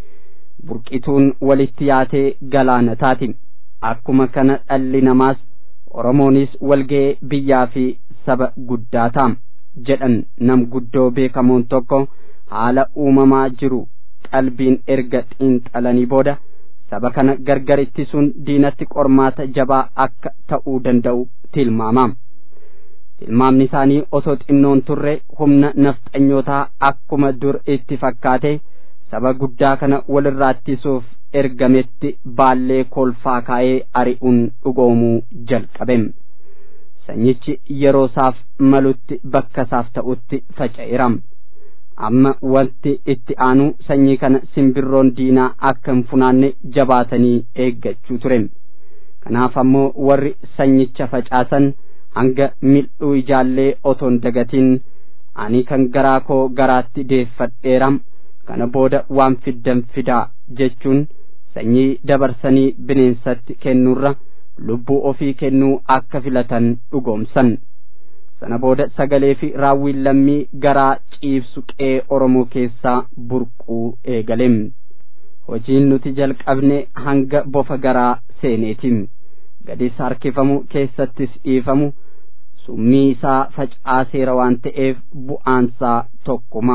burqituun walitti yaatee galaana taati akkuma kana dhalli namaas oromoonis walga'ee biyyaa fi saba guddaa ta'a jedhan nam guddoo beekamoon tokko haala uumamaa jiru qalbiin erga xiinxalanii booda saba kana gargar ittisuun diinatti qormaata jabaa akka ta'uu danda'u tilmaama tilmaamni isaanii osoo xinnoon turre humna nafxanyootaa akkuma dur itti fakkaate saba guddaa kana walirraa ittisuuf ergametti baallee kolfaa kaa'ee ari'uun dhugoomuu jalqabem sanyichi yeroo isaaf malutti bakka isaaf ta'utti faca'eeram amma wanti itti aanu sanyii kana simbirroon diinaa akka hin funaanne jabaatanii eeggachuu ture kanaaf ammoo warri sanyicha facaasan hanga mil'uu ijaallee otoon dagatiin ani kan garaa koo garaatti deeffadheeram kana booda waan fiddan fidaa jechuun sanyii dabarsanii bineensatti kennuurra lubbuu ofii kennuu akka filatan dhugoomsan sana booda sagalee fi raawwiin lammii garaa ciibsu qe'ee oromoo keessaa burquu eegalem hojiin nuti jalqabne hanga bofa garaa seeneetiin gadis harkifamu keessattis dhiifamu summii isaa facaaseera waan ta'eef bu'aansaa tokkuma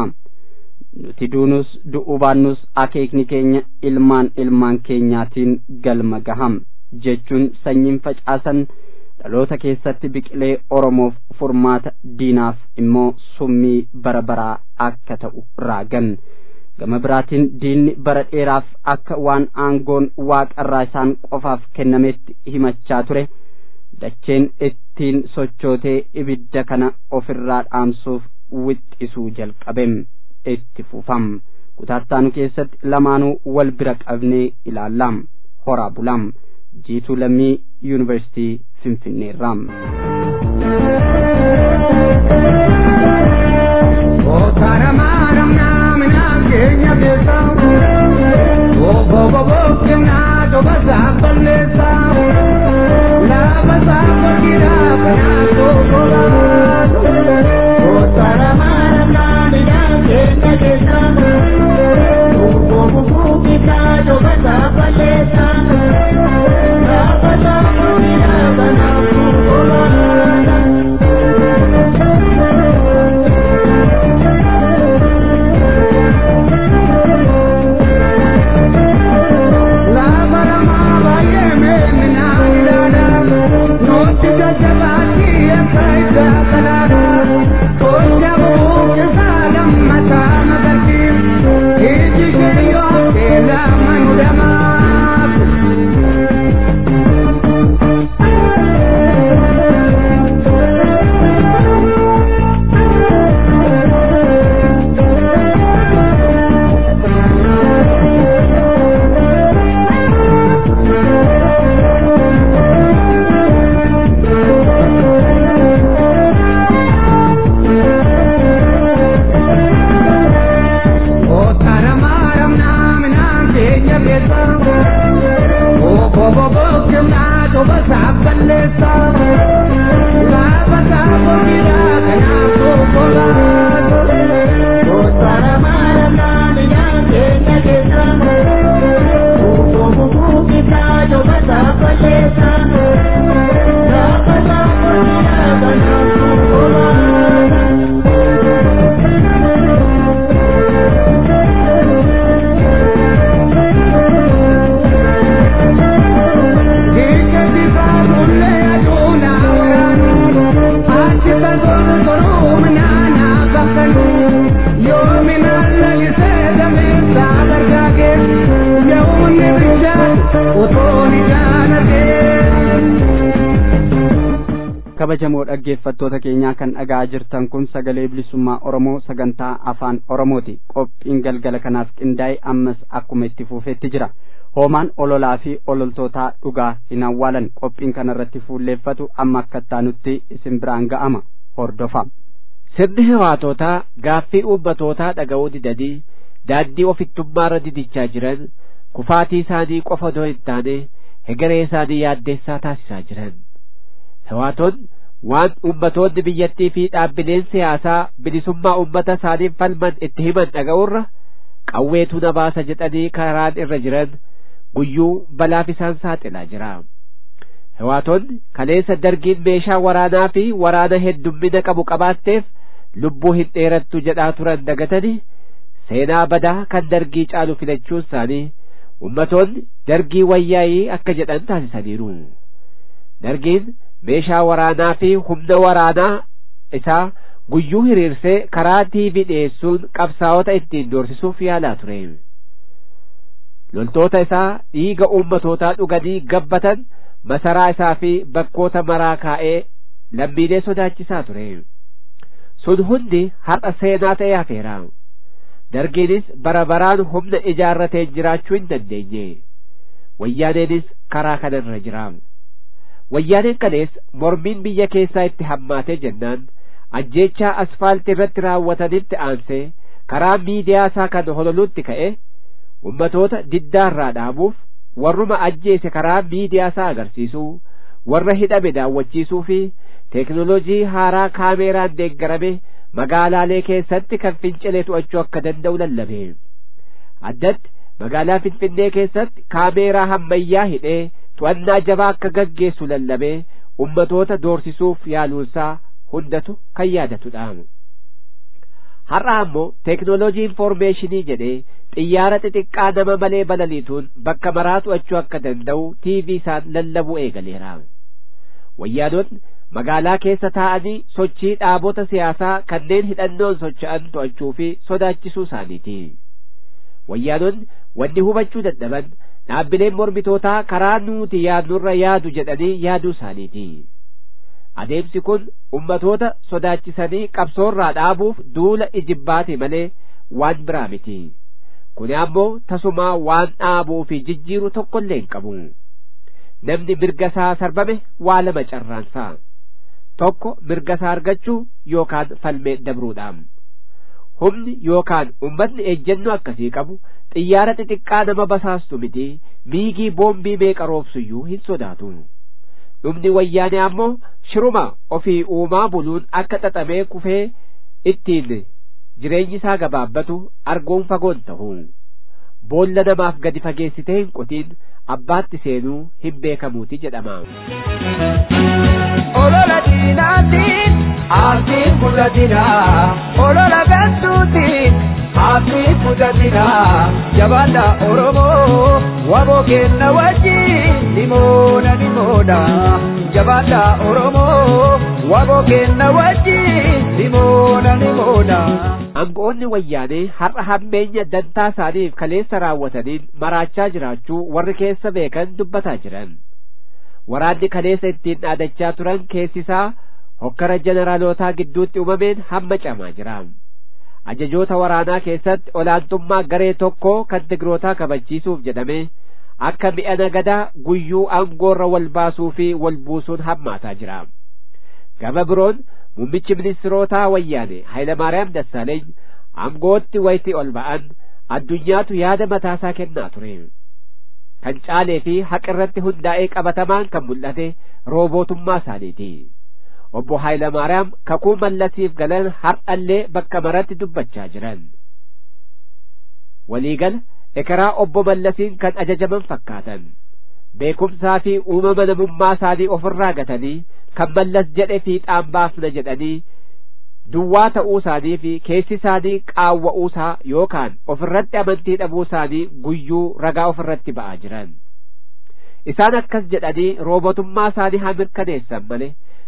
nuti duunus du'uu baannus akeekni keenya ilmaan ilmaan keenyaatiin galma gaham jechuun sanyiin facaasan dhaloota keessatti biqilee oromoof furmaata diinaaf immoo summii bara baraa akka ta'u raagan gama biraatiin diinni bara dheeraaf akka waan aangoon waaqarraa isaan qofaaf kennametti himachaa ture dacheen ittiin sochootee ibidda kana ofirraa dhaamsuuf wixxisuu jalqabem itti fufam kutaattaanu keessatti lamaanuu wal bira qabnee ilaallam horaa bulam jiituu lammii yuunivarsitii finfinneerraam Thank you. kabajamoo dhaggeeffattoota keenyaa kan dhaga'aa jirtan kun sagalee bilisummaa oromoo sagantaa afaan oromooti qophiin galgala kanaaf qindaa'e ammas akkuma itti fufeetti jira hoomaan ololaa fi ololtootaa dhugaa hin awwaalan qophiin kanarratti fuulleeffatu amma akka taanutti isin biraan ga'ama hordofaa. sirni hawaatotaa gaaffii uummatootaa dhaga'uu didanii daandii ofittummaarra didichaa jiran kufaatii isaanii qofa odoo hin taane hegeree isaanii yaaddeessaa taasisaa jiran hawaatoon waan ummatoonni biyyattii fi dhaabbileen siyaasaa bilisummaa ummata isaaniif falman itti himan dhaga'urra qawweetu na baasa jedhanii karaan irra jiran guyyuu balaaf isaan saaxilaa jira hawaatonni kaleessa dargiin meeshaa waraanaa fi waraana heddummina qabu qabaatteef lubbuu hin dheerattu jedhaa turan dagatanii seenaa badaa kan dargii caalu filachuun isaanii ummatoonni dargii wayyaa'ii akka jedhan taasisaniiru dargiin meeshaa waraanaa fi humna waraanaa isaa guyyuu hiriirsee karaa tiivii dhiyeessuun qabsaa'ota ittiin doorsisuuf yaalaa ture loltoota isaa dhiiga uummatootaa dhuganii gabbatan masaraa isaa fi bakkoota maraa kaa'ee lammiilee sodaachisaa ture sun hundi har'a seenaa ta'ee hafeera dargiinis bara baraan humna ijaarrateen jiraachuu hin dandeenye wayyaaneenis karaa kanarra jira wayyaaneen kalees mormiin biyya keessaa itti hammaatee jennaan ajjeechaa asfaaltii irratti raawwatanitti aansee karaa miidiyaa isaa kan hololuutti ka'e ummatoota diddaarraa dhaabuuf warruma ajjeese karaa miidiyaa isaa agarsiisuu warra hidhame daawwachiisuu fi teeknoloojii haaraa kaameeraan deeggarame magaalaalee keessatti kan fincilee to'achuu akka danda'u lallabe addatti magaalaa finfinnee keessatti kaameeraa hammayyaa hidhee to'annaa jabaa akka gaggeessu lallabee ummatoota doorsisuuf yaaluunsaa hundatu kan yaadatudha har'a ammoo teeknoloojii infoormeeshinii jedhee xiyyaara xixiqqaa nama malee balaliituun bakka maraa to'achuu akka danda'u tiivii isaan lallabuu eegaleera wayyaanonni magaalaa keessa taa'anii sochii dhaabota siyaasaa kanneen hidhannoon socho'an to'achuu fi sodaachisuu isaaniiti wayyaanonni wanni hubachuu dadhaban dhaabbileen mormitootaa karaa nuti yaadnurra yaadu jedhanii yaaduu isaaniiti adeemsi kun ummatoota sodaachisanii qabsoorraa dhaabuuf duula ijibbaati malee waan biraa miti kun ammoo tasumaa waan dhaabuu fi jijjiiru tokkollee hin qabu namni mirga isaa sarbame waa lama carraansaa tokko mirga isaa argachuu yookaan falmee dabruudhaan humni yookaan ummatni ejjennoo akkasii qabu xiyyaara xixiqqaa nama basaastu miti miigii boombii meeqa roobsuyyuu hin sodaatu dhumni wayyaane ammoo shiruma ofii uumaa buluun akka xaxamee kufee ittiin jireenyi isaa gabaabbatu arguun fagoon ta'u boolla namaaf gadi fageessitee hin qotiin abbaatti seenuu hin beekamuuti jedhama. olola diinaatiin aafiin guddatina olola gantuutiin aafiin guddatina jabaadha oromoo waboo kenna wajjin dhimoona dhimoodha jabaadha oromoo waboo kenna wajjin dhimoona dhimoodha. Aangoonni wayyaanee har'a hammeenya dantaa isaaniif kaleessa raawwataniin maraachaa jiraachuu warri keessa beekan dubbataa jiran. waraanni kaleessa ittiin dhaadachaa turan keessisaa hokkara jeneraalootaa gidduutti uumameen hamma camaa jira ajajoota waraanaa keessatti olaantummaa garee tokkoo kan tigrootaa kabachiisuuf jedhame akka mi'a nagadaa guyyuu aangoorra wal baasuu fi wal buusuun hammaataa jira gama biroon muummichi ministirootaa wayyaane Hayilamaariyaam Dassaaleeny aangootti wayitii ol ba'an addunyaatu yaada mataasaa kennaa ture. kan caalee fi haqa irratti hundaa'ee qabatamaan kan mul'ate roobootummaa isaaniiti. Obbo Hayilamaariyaam kakuu mallasiif galan har'allee bakka maratti dubbachaa jiran. Waliigala ekeraa obbo Mallasiin kan ajajaman fakkaatan. Beekumsaa fi uumama namummaa isaanii ofirraa gatanii kan mallas jedhe fiixaan baafna jedhanii duwwaa ta'uu isaanii fi keessi isaanii qaawwa'uusaa yookaan ofirratti amantii dhabuu isaanii guyyuu ragaa ofirratti ba'aa jiran isaan akkas jedhanii roobotummaa isaanii haa mirkaneessan malee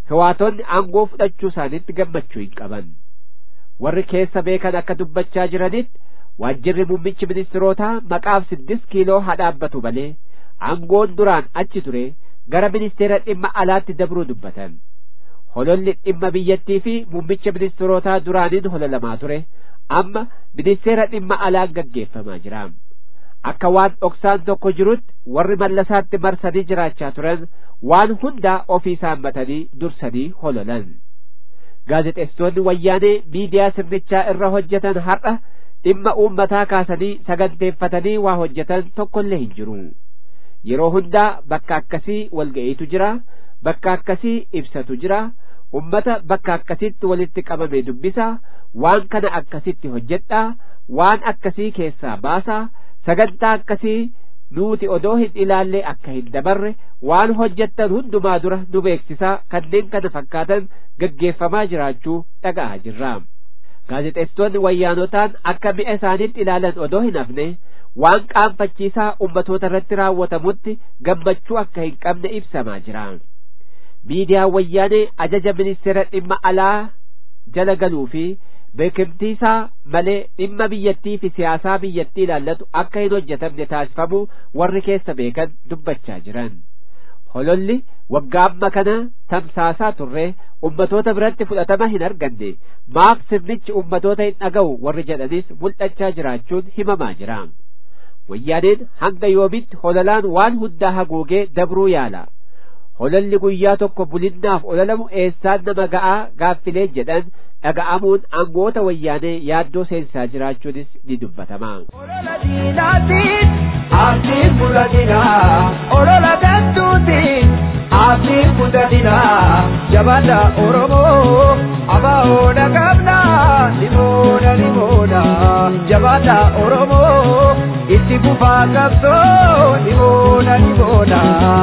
hiwaatonni aangoo fudhachuu isaaniitti gammachuu hin qaban warri keessa beekan akka dubbachaa jiranitti waajjirri muummichi ministirootaa maqaaf siddis kiiloo haa dhaabbatu malee aangoon duraan achi ture gara ministeera dhimma alaatti dabruu dubbatan hololli dhimma biyyattii fi muummicha ministirootaa duraaniin hololamaa ture amma ministeera dhimma alaan gaggeeffamaa jira akka waan dhoksaan tokko jirutti warri mallasaatti marsanii jiraachaa turan waan hundaa ofii saammatanii dursanii hololan gaazexeessitoonni wayyaanee miidiyaa sirnichaa irra hojjetan har'a dhimma uummataa kaasanii saganteeffatanii waa hojjetan tokkollee hin jiru yeroo hundaa bakka akkasii walga'iitu jira bakka akkasii ibsatu jira ummata bakka akkasitti walitti qabame dubbisa waan kana akkasitti hojjedhaa waan akkasii keessaa baasaa sagantaa akkasii nuti odoo hin ilaallee akka hin dabarre waan hojjettan hundumaa dura nu beeksisaa kanneen kana fakkaatan gaggeeffamaa jiraachuu dhaga'aa jirra gaazexeessitoonni wayyaanotaan akka mi'a isaaniitti ilaalan odoo hin hafne waan qaanfachiisaa ummatoota irratti raawwatamutti gammachuu akka hin qabne ibsamaa jira miidiyaan wayyaanee ajaja ministeera dhimma alaa jala galuu fi beekamtiisaa malee dhimma biyyattii fi siyaasaa biyyattii ilaallatu akka hin hojjetamne taasifamu warri keessa beekan dubbachaa jiran hololli waggaa amma kana tamsaasaa turre ummatoota biratti fudhatama hin arganne maaf sirnichi ummatoota hin dhaga'u warri jedhanis mul'achaa jiraachuun himamaa jira wayyaaneen hanga yoomitti hololaan waan hundaa haguugee dabruu yaala hololli guyyaa tokko bulinnaaf ololamu eessaan nama ga'aa gaaffilee jedhan dhaga'amuun aangoota wayyaanee yaaddoo seensaa jiraachuunis ni dubbatama. Olola diinaatiin abdiin fudhatina olola gantuutiin abdiin fudhatina jabaadha Oromoo abaahoodha qabna limoodha limoodha jabaadha Oromoo itti fufaa qabsoo limoodha limoodha.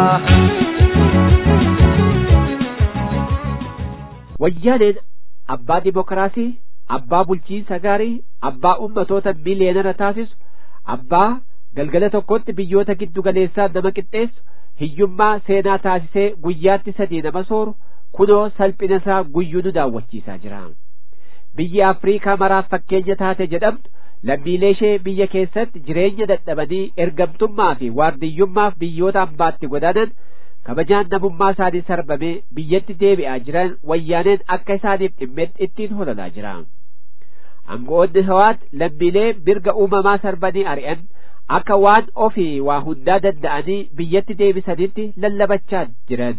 wayyaaneen abbaa dimokiraasii abbaa bulchiinsa gaarii abbaa ummatoota miliyeenara taasisu abbaa galgala tokkotti biyyoota giddu galeessaa nama qixxeessu hiyyummaa seenaa taasisee guyyaatti sadii nama sooru kunoo salphina isaa guyyuu nu daawwachiisaa jira biyyi afriikaa maraaf fakkeenya taate jedhamtu lammiilee ishee biyya keessatti jireenya dadhabanii ergamtummaa fi waardiyyummaaf biyyoota ambaatti godaanan kabajaan namummaa isaanii sarbamee biyyatti deebi'aa jiran wayyaaneen akka isaaniif dhimmetti ittiin hololaa jira aangoonni hawaat lammiilee mirga uumamaa sarbanii ari'an akka waan ofii waa hundaa danda'anii biyyatti deebisanitti lallabachaa jiran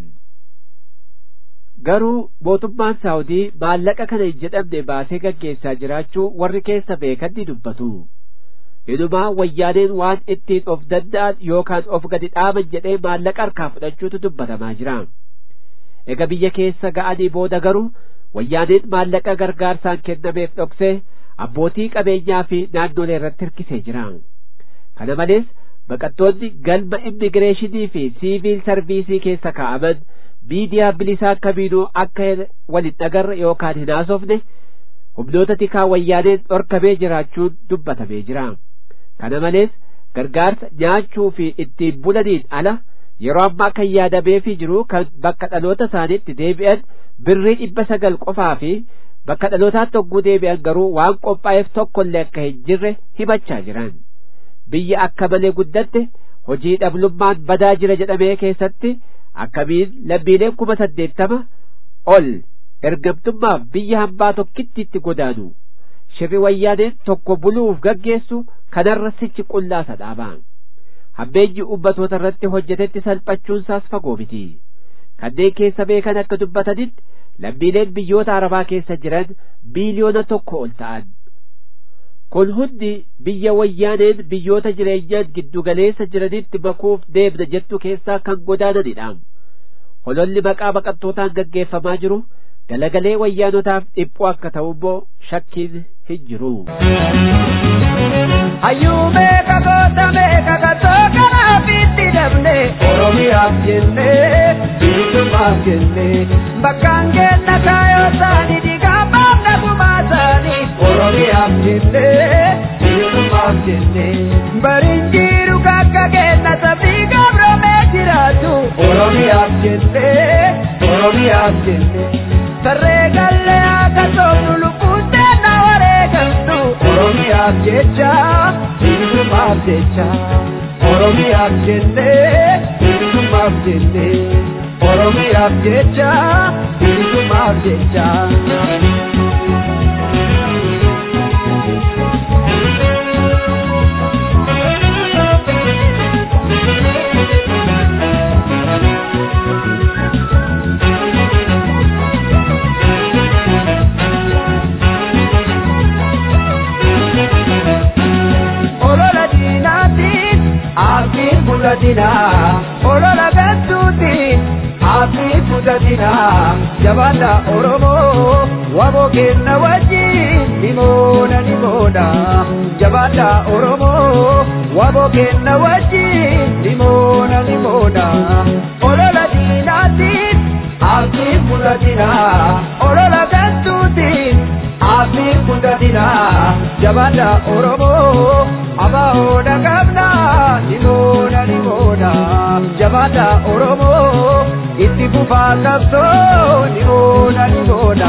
garuu mootummaan saawudii maallaqa kana hin jedhamne baasee gaggeessaa jiraachuu warri keessa beekan ni dubbatu inumaa wayyaaneen waan ittiin of danda'an yookaan of gadi dhaaban jedhee maallaqa harkaa fudhachuutu dubbatamaa jira ega biyya keessa ga'anii booda garuu wayyaaneen maallaqa gargaarsaan kennameef dhoksee abbootii qabeenyaa fi naannolee irratti hirkisee jira kana malees baqattoonni galma immigireeshinii fi siiviil sarviisii keessa kaa'aman miidiyaa bilisaa kamiinuu akka walin dhagarre yookaan hin haasofne humnoota tikaa wayyaaneen dhorkamee jiraachuun dubbatamee jira kana malees gargaarsa nyaachuu fi ittiin bulaniin ala yeroo ammaa kan yaadameefii jiru kan bakka dhaloota isaaniitti deebi'an birrii dhibba sagal qofaa fi bakka dhalootaatti hogguu deebi'an garuu waan qophaa'eef tokkollee akka hin jirre himachaa jiran biyya akka malee guddatte hojii dhablummaan badaa jira jedhamee keessatti akkamiin lammiileen kuma saddeettama ol ergamtummaaf biyya hambaa tokkitti itti godaanu shirri wayyaaneen tokko buluuf gaggeessu kanarra sichi qullaasa dhaaba hammeenyi ummatoota irratti hojjetetti salphachuunsaas fagoo miti kanneen keessa beekan akka dubbatanitti lammiileen biyyoota arabaa keessa jiran biiliyoona tokko ol ta'an kun hundi biyya wayyaaneen biyyoota jireenyaan giddugaleessa jiranitti makuuf deemna jettu keessaa kan godaananidha hololli maqaa baqattootaan gaggeeffamaa jiru galagalee wayyaanotaaf dhiphuu akka ta'u immoo shakkiin hin jiru. Hayyuu meeqa goota meeqa katoo kanaaf itti dabne Oromiyaaf jennee bilisummaaf jennee bakkaan kenna kaayoo isaanii dhiigaa baafna gumaa isaanii Oromiyaaf jennee bilisummaaf jennee bariin jiru kakka kenna sabbii gabroomee jiraatu Oromiyaaf jennee Oromiyaaf jennee. Oromiyaaf jecha bilisummaaf jecha Oromiyaaf jennee bilisummaaf jennee Oromiyaaf jecha bilisummaaf jecha. olola diinaatiin abdiin fudhatina olola gantuutiin abdiin fudhatina jabaadha oromoo waboo kenna wajjin nimoona nimoona jabaadha oromoo waboo kenna wajjin nimoona nimoona olola diinaatiin abdiin fudhatina olola gantuutiin abdiin fudhatina jabaadha oromoo abahoodha qabna nimoona nimoona jabaadha oromoo itti fufaa qabsoo nimoona nimoona.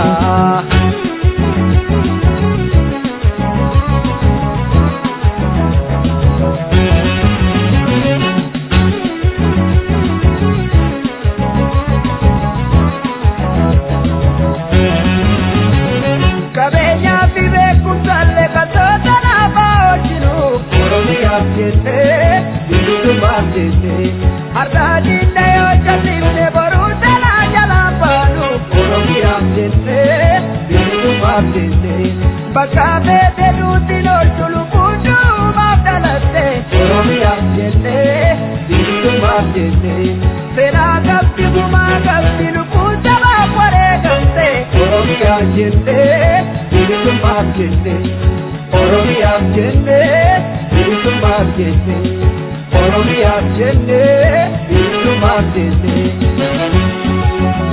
qabeenyaa fi beekumsallee kattoota naafaa hojjinu oromiyaaf jennee bilisummaaf jennee har'aa diinna yoo jallisne boruu jalaa jalaan baanu oromiyaaf jennee bilisummaaf jennee bakka beete duuti loltu lubbuu duubaaf dhalatte oromiyaaf jennee bilisummaaf jennee seenaa qabdi gumaa qabdi lubbuu jabaaf wareegamte oromiyaaf jennee bilisummaaf jennee oromiyaaf jennee bilisummaaf jennee oromiyaaf jennee bilisummaaf jennee.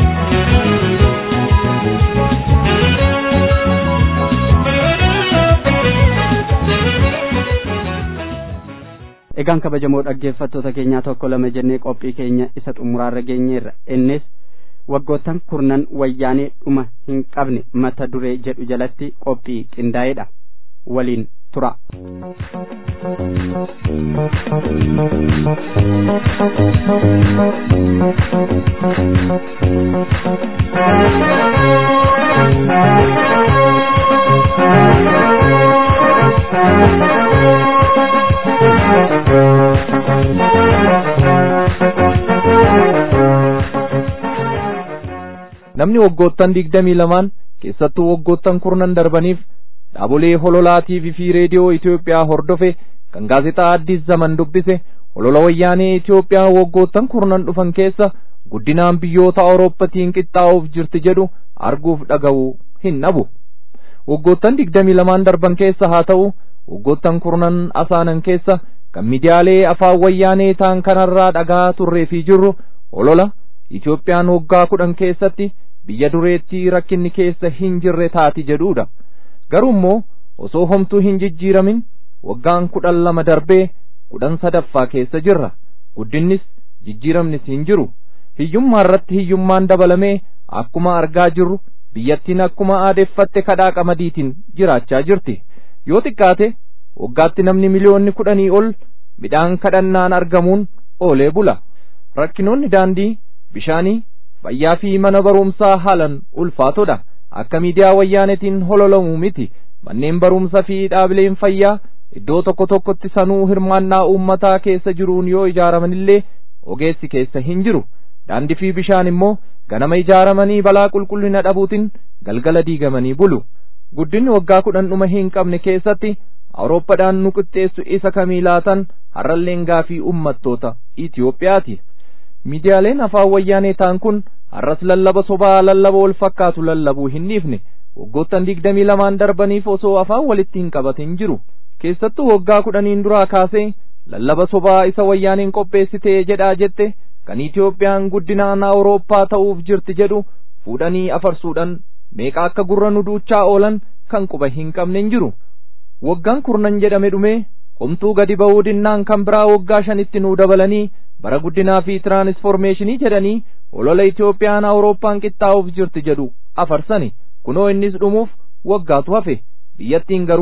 egaan kabajamoo dhaggeeffattoota keenyaa tokko lama jennee qophii keenya isa xumuraarra geenyeerra innis waggoottan kurnan wayyaanee dhuma hin qabne mata duree jedhu jalatti qophii qindaa'eedha waliin tura. namni waggoottan digdamii lamaan keessattuu waggoottan kurnan darbaniif dhaabolee hololaatii fi reediyoo Itoophiyaa hordofe kan gaazexaa Addis Zaman dubbise holola wayyaanee Itoophiyaa waggoottan kurnan dhufan keessa guddinaan biyyoota Awurooppaatiin qixxaa'uuf jirti jedhu arguuf dhaga'uu hin dhabu. Waggoottan digdamii lamaan darban keessa haa ta'u waggoottan kurnan asaanan keessa kan miidiyaalee afaan wayyaanee ta'an kanarraa dhagaa turree fi jirru holola Itoophiyaan waggaa kudhan keessatti biyya dureetti rakkinni keessa hin jirre taati jedhuudha. Garuu immoo osoo homtuu hin jijjiiramin waggaan kudhan lama darbee kudhan sadaffaa keessa jirra. Guddinnis jijjiiramnis hin jiru. Hiyyummaa irratti hiyyummaan dabalamee akkuma argaa jirru biyyattiin akkuma aadeeffatte kadhaa qamadiitiin jiraachaa jirti. Yoo xiqqaate waggaatti namni miliyoonni kudhanii ol midhaan kadhannaan argamuun oolee bula. Rakkinoonni daandii bishaanii fayyaa fi mana barumsaa haalan ulfaatodha akka miidiyaa wayyaanetiin hololamu miti manneen barumsa fi dhaabileen fayyaa iddoo tokko tokkotti sanuu hirmaannaa uummataa keessa jiruun yoo ijaaramanillee ogeessi keessa hin jiru daandii fi bishaan immoo ganama ijaaramanii balaa qulqullina dhabuutiin galgala diigamanii bulu guddinni waggaa kudhan dhuma hin qabne keessatti awurooppaadhaan nu qixxeessu isa kamii laatan har'alleen gaafii uummattoota Itiyoophiyaati. miidiyaaleen afaan wayyaanee ta'an kun har'as lallaba sobaa lallaba wal fakkaatu lallabuu hin dhiifne waggoottan digdamii lamaan darbaniif osoo afaan walitti hin qabatin jiru keessattuu waggaa kudhaniin duraa kaasee lallaba sobaa isa wayyaaneen qopheessitee jedhaa jette kan Itiyoophiyaan guddinaan Awurooppaa ta'uuf jirti jedhu fuudhanii afarsuudhaan meeqa akka gurra nu duuchaa oolan kan quba hin qabne hin jiru waggaan kurnan jedhame dhumee homtuu gadi ba'uu dinnaan kan biraa waggaa shanitti nuu dabalanii bara guddinaa fi tiraanisformeeshinii jedhanii olola Itiyoophiyaan Awurooppaan qixxaa'uuf jirti jedhu afarsani kunoo innis dhumuuf waggaatu hafe biyyattiin garuu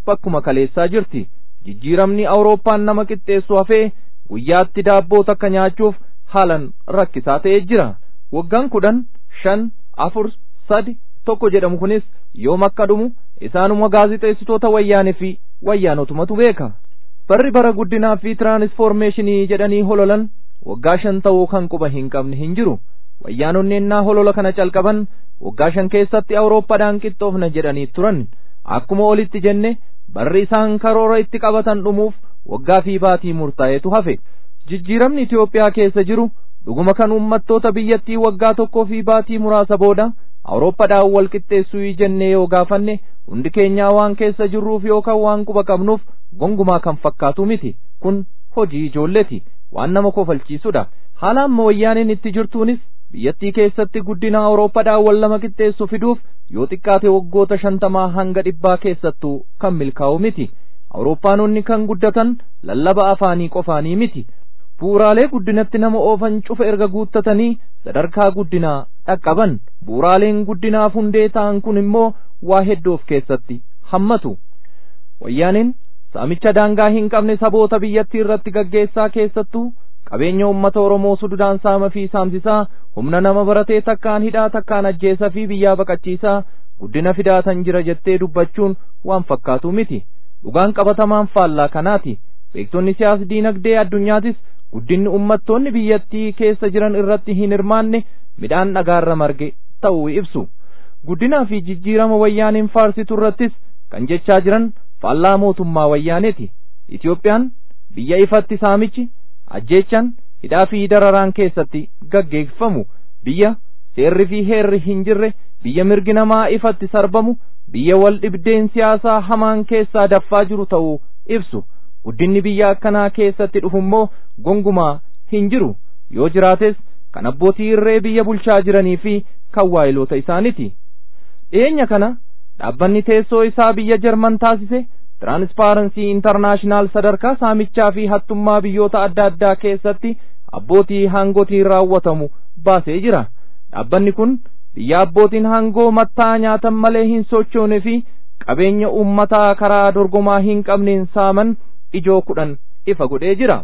bakkuma kaleessaa jirti jijjiiramni awurooppaan nama qixxeessu hafee guyyaatti daabboo takka nyaachuuf haalan rakkisaa ta'ee jira waggaan kudhan shan afur sadi tokko jedhamu kunis yoom akka dhumu isaanuma gaazixeessitoota wayyaanee fi wayyaanotumatu beeka barri bara guddinaa fi tiraanisfoormeeshinii jedhanii hololan waggaa shan ta'uu kan quba hin qabne hin jiru wayyaanonni ennaa holola kana calqaban waggaa shan keessatti awurooppaadhaan qixxoofna jedhanii turan akkuma olitti jenne barri isaan karoora itti qabatan dhumuuf waggaa fi baatii murtaa'etu hafe jijjiiramni Itoophiyaa keessa jiru dhuguma kan uummattoota biyyattii waggaa tokkoo fi baatii muraasa booda awurooppaadhaan wal qixxeessuu jennee yoo gaafanne hundi keenyaa waan keessa jirruuf yookaan waan quba qabnuuf gongumaa kan fakkaatu miti kun hojii ijoolleeti waan nama kofalchiisudha haala amma wayyaaniin itti jirtuunis biyyattii keessatti guddina awurooppaadhaan wal lama qixxeessu fiduuf yoo xiqqaate waggoota shantamaa hanga dhibbaa keessattuu kan milkaa'u miti awurooppaanonni kan guddatan lallaba afaanii qofaanii miti bu'uraalee guddinatti nama oofan cufa erga guuttatanii sadarkaa guddinaa dhaqqaban bu'uraaleen guddinaaf hundee ta'an kun immoo waa hedduu of keessatti hammatu wayyaaniin saamicha daangaa hin qabne saboota biyyattii irratti gaggeessaa keessattuu qabeenya ummata oromoo sududaan saama fi saamsisaa humna nama baratee takkaan hidhaa takkaan ajjeesa fi biyyaa baqachiisaa guddina fidaatan jira jettee dubbachuun waan fakkaatu miti dhugaan qabatamaan faallaa kanaati beektonni siyaas diinagdee addunyaatis guddinni ummattoonni biyyattii keessa jiran irratti hin hirmaanne midhaan dhagaarra marge ta'uu ibsu guddinaa fi jijjiirama wayyaaniin faarsitu irrattis kan jechaa jiran faallaa mootummaa wayyaaneeti Itiyoophiyaan biyya ifatti saamichi ajjeechan hidhaa fi dararaan keessatti gaggeeffamu biyya seerri fi heerri hin jirre biyya mirgi namaa ifatti sarbamu biyya wal dhibdeen siyaasaa hamaan keessaa daffaa jiru ta'uu ibsu guddinni biyya akkanaa keessatti dhufummoo gongumaa hin jiru yoo jiraates kan abbootii irree biyya bulchaa jiranii fi kan waayiloota isaaniti dhiyeenya kana dhaabbanni teessoo isaa biyya jarman taasise tiraanspaaransii intarnaashinaal sadarkaa saamichaa fi hattummaa biyyoota adda addaa keessatti abbootii hangotiin raawwatamu baasee jira dhaabbanni kun biyya abbootiin hangoo mattaa nyaatan malee hin sochoone fi qabeenya ummataa karaa dorgomaa hin qabneen saaman ijoo kudhan ifa godhee jira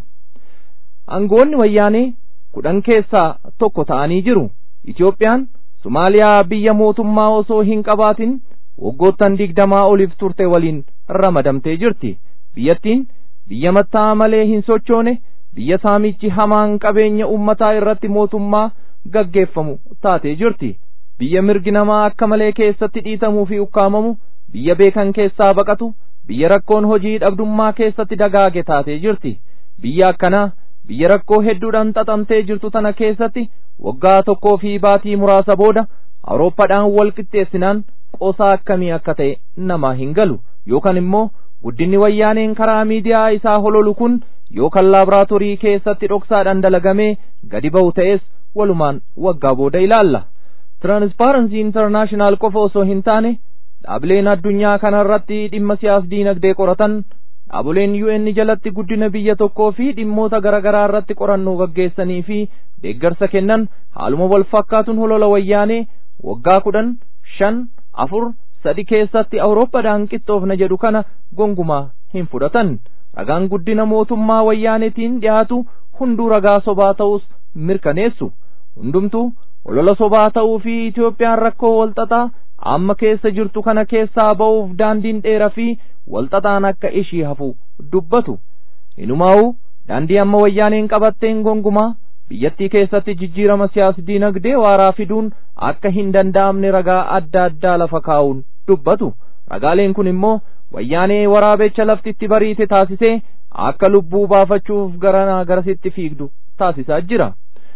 hangoonni wayyaanee kudhan keessaa tokko ta'anii jiru Itiyoophiyaan Somaaliyaa biyya mootummaa osoo hin qabaatin waggoottan digdamaa oliif turte waliin ramadamtee jirti biyyattiin biyya mattaa malee hin sochoone biyya saamichi hamaan qabeenya ummataa irratti mootummaa gaggeeffamu taatee jirti biyya mirgi namaa akka malee keessatti dhiitamuu fi ukkaamamu biyya beekan keessaa baqatu biyya rakkoon hojii dhabdummaa keessatti dagaage taatee jirti biyya akkanaa biyya rakkoo hedduudhaan xaxamtee jirtu tana keessatti waggaa tokkoo fi baatii muraasa booda awurooppaadhaan wal qixxeessinaan qoosaa akkamii akka ta'e namaa hin galu yookaan immoo guddinni wayyaaneen karaa miidiyaa isaa hololu kun yookaan laaboraatoorii keessatti dhoksaadhaan dalagamee gadi ba'u ta'es walumaan waggaa booda ilaalla tiraanspaaransii intarnaashinaal qofa osoo hin taane dhaabileen addunyaa kanarratti dhimma siyaas diinagdee qoratan dhaaboleen UN jalatti guddina biyya tokkoo fi dhimmoota garaagaraa irratti qorannoo gaggeessanii fi deeggarsa kennan haaluma wal fakkaatuun holola wayyaanee waggaa kudhan shan afur sadi keessatti awurooppaadhaan qixxoofna jedhu kana gongumaa hin fudhatan ragaan guddina mootummaa wayyaanetiin dhiyaatu hunduu ragaa sobaa ta'us mirkaneessu hundumtuu holola sobaa ta'uu fi Itiyoophiyaan rakkoo walxaxaa amma keessa jirtu kana keessaa ba'uuf daandiin dheeraa fi walxaxaan akka ishii hafu dubbatu inumaa'u daandii amma wayyaaneen qabatteen gongumaa biyyattii keessatti jijjiirama siyaas diinagdee waaraa fiduun akka hin danda'amne ragaa adda addaa lafa kaa'uun dubbatu ragaaleen kun immoo wayyaanee waraabecha laftitti bariite taasisee akka lubbuu baafachuuf garanaa garasitti fiigdu taasisaa jira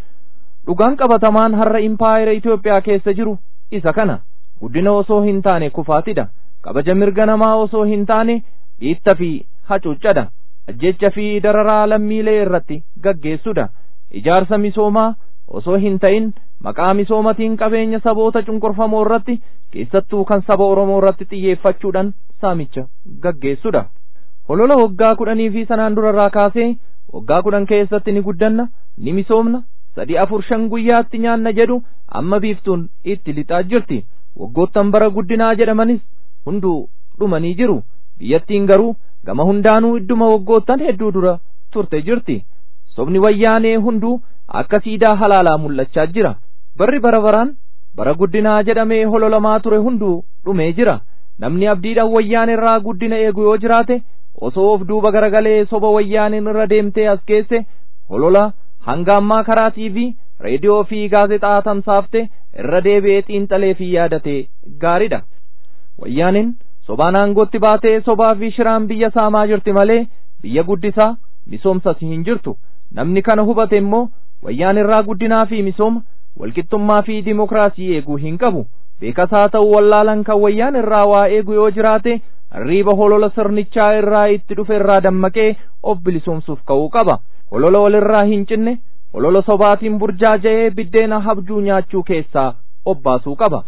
dhugaan qabatamaan har'a impaayera Itoophiyaa keessa jiru isa kana guddina osoo hin taane kufaatidha kabaja mirga namaa osoo hin taane dhiitta fi hacuuccadha ajjecha fi dararaa lammiilee irratti gaggeessudha ijaarsa misoomaa osoo hin ta'in maqaa misoomatiin qabeenya saboota cunqurfamoo irratti keessattuu kan saba Oromoo irratti xiyyeeffachuudhaan saamicha gaggeessudha holola waggaa kudhanii fi sanaan durarraa kaasee waggaa kudhan keessatti ni guddanna ni misoomna sadii afur shan guyyaatti nyaanna jedhu amma biiftuun itti lixaa jirti waggoottan bara guddinaa jedhamanis hunduu dhumanii jiru biyyattiin garuu gama hundaanuu idduma waggoottan hedduu dura turte jirti sobni wayyaanee hunduu akka siidaa halaalaa mul'achaa jira barri bara baraan bara guddinaa jedhamee hololamaa ture hunduu dhumee jira namni abdiidhaan wayyaan irraa guddina eegu yoo jiraate osoo of duuba garagalee soba wayyaaniin irra deemtee as geesse holola hanga ammaa karaa tiivii reediyoo fi gaazexaa tamsaafte irra deebi'ee xiinxalee fi yaadate gaariidha wayyaaniin sobaan aangootti baatee sobaa fi shiraan biyya saamaa jirti malee biyya guddisaa misoomsas hin jirtu namni kana hubate immoo wayyaan irraa guddinaa fi misooma walqixxummaa fi dimokiraasii eeguu hin qabu beekasaa ta'uu wallaalan kan wayyaan irraa waa eegu yoo jiraate riiba holola sirnichaa irraa itti dhufe irraa dammaqee of bilisoomsuuf ka'uu qaba holola walirraa hin cinne holola sobaatiin burjaaja'ee biddeena habjuu nyaachuu keessaa obbaasuu qaba.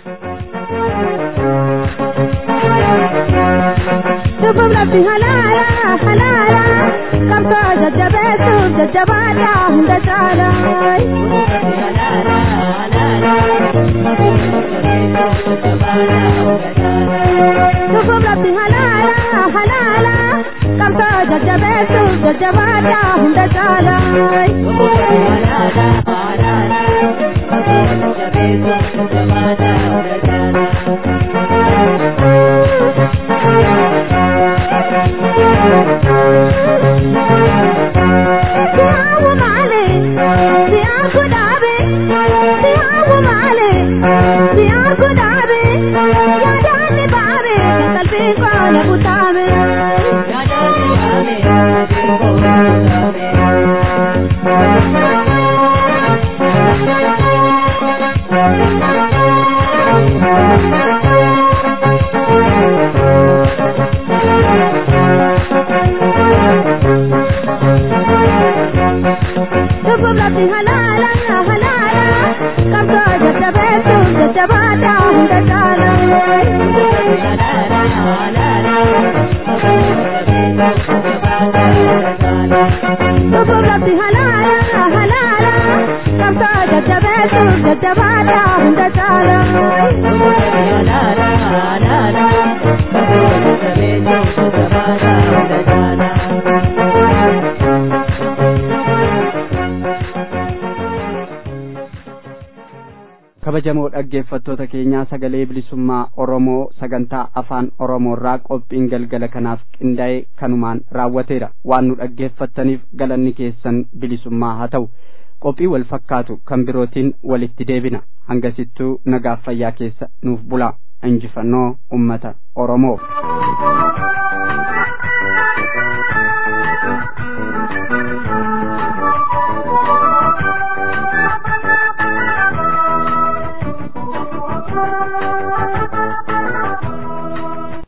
Dubub rabbi halaala halaala qabsoo jajjabeessuuf jajjabaadha hunda caala. Dubub rabbi halaala halaala qabsoo jajjabeessuuf jajjabaadha hunda caala. Siyawu maale, siyaa kudhaabe, siyawu maale, siyaa kudhaabe, yaadaan ni baabe, qalbii koona butaame. Dubub rabbi halaala halaala, qabsoo jajjabeessuuf jajjabaadha hunda caala. Dubub rabbi halaala halaala, qabsoo jajjabeessuuf jajjabaadha hunda caala. kabajamoo dhaggeeffattoota keenyaa sagalee bilisummaa oromoo sagantaa afaan oromoorraa qophiin galgala kanaaf qindaa'e kanumaan raawwateera waan nu dhaggeeffattaniif galanni keessan bilisummaa haa ta'u qophii wal fakkaatu kan birootiin walitti deebina hangasittuu nagaaf fayyaa keessa nuuf bulaa injifannoo ummata oromoof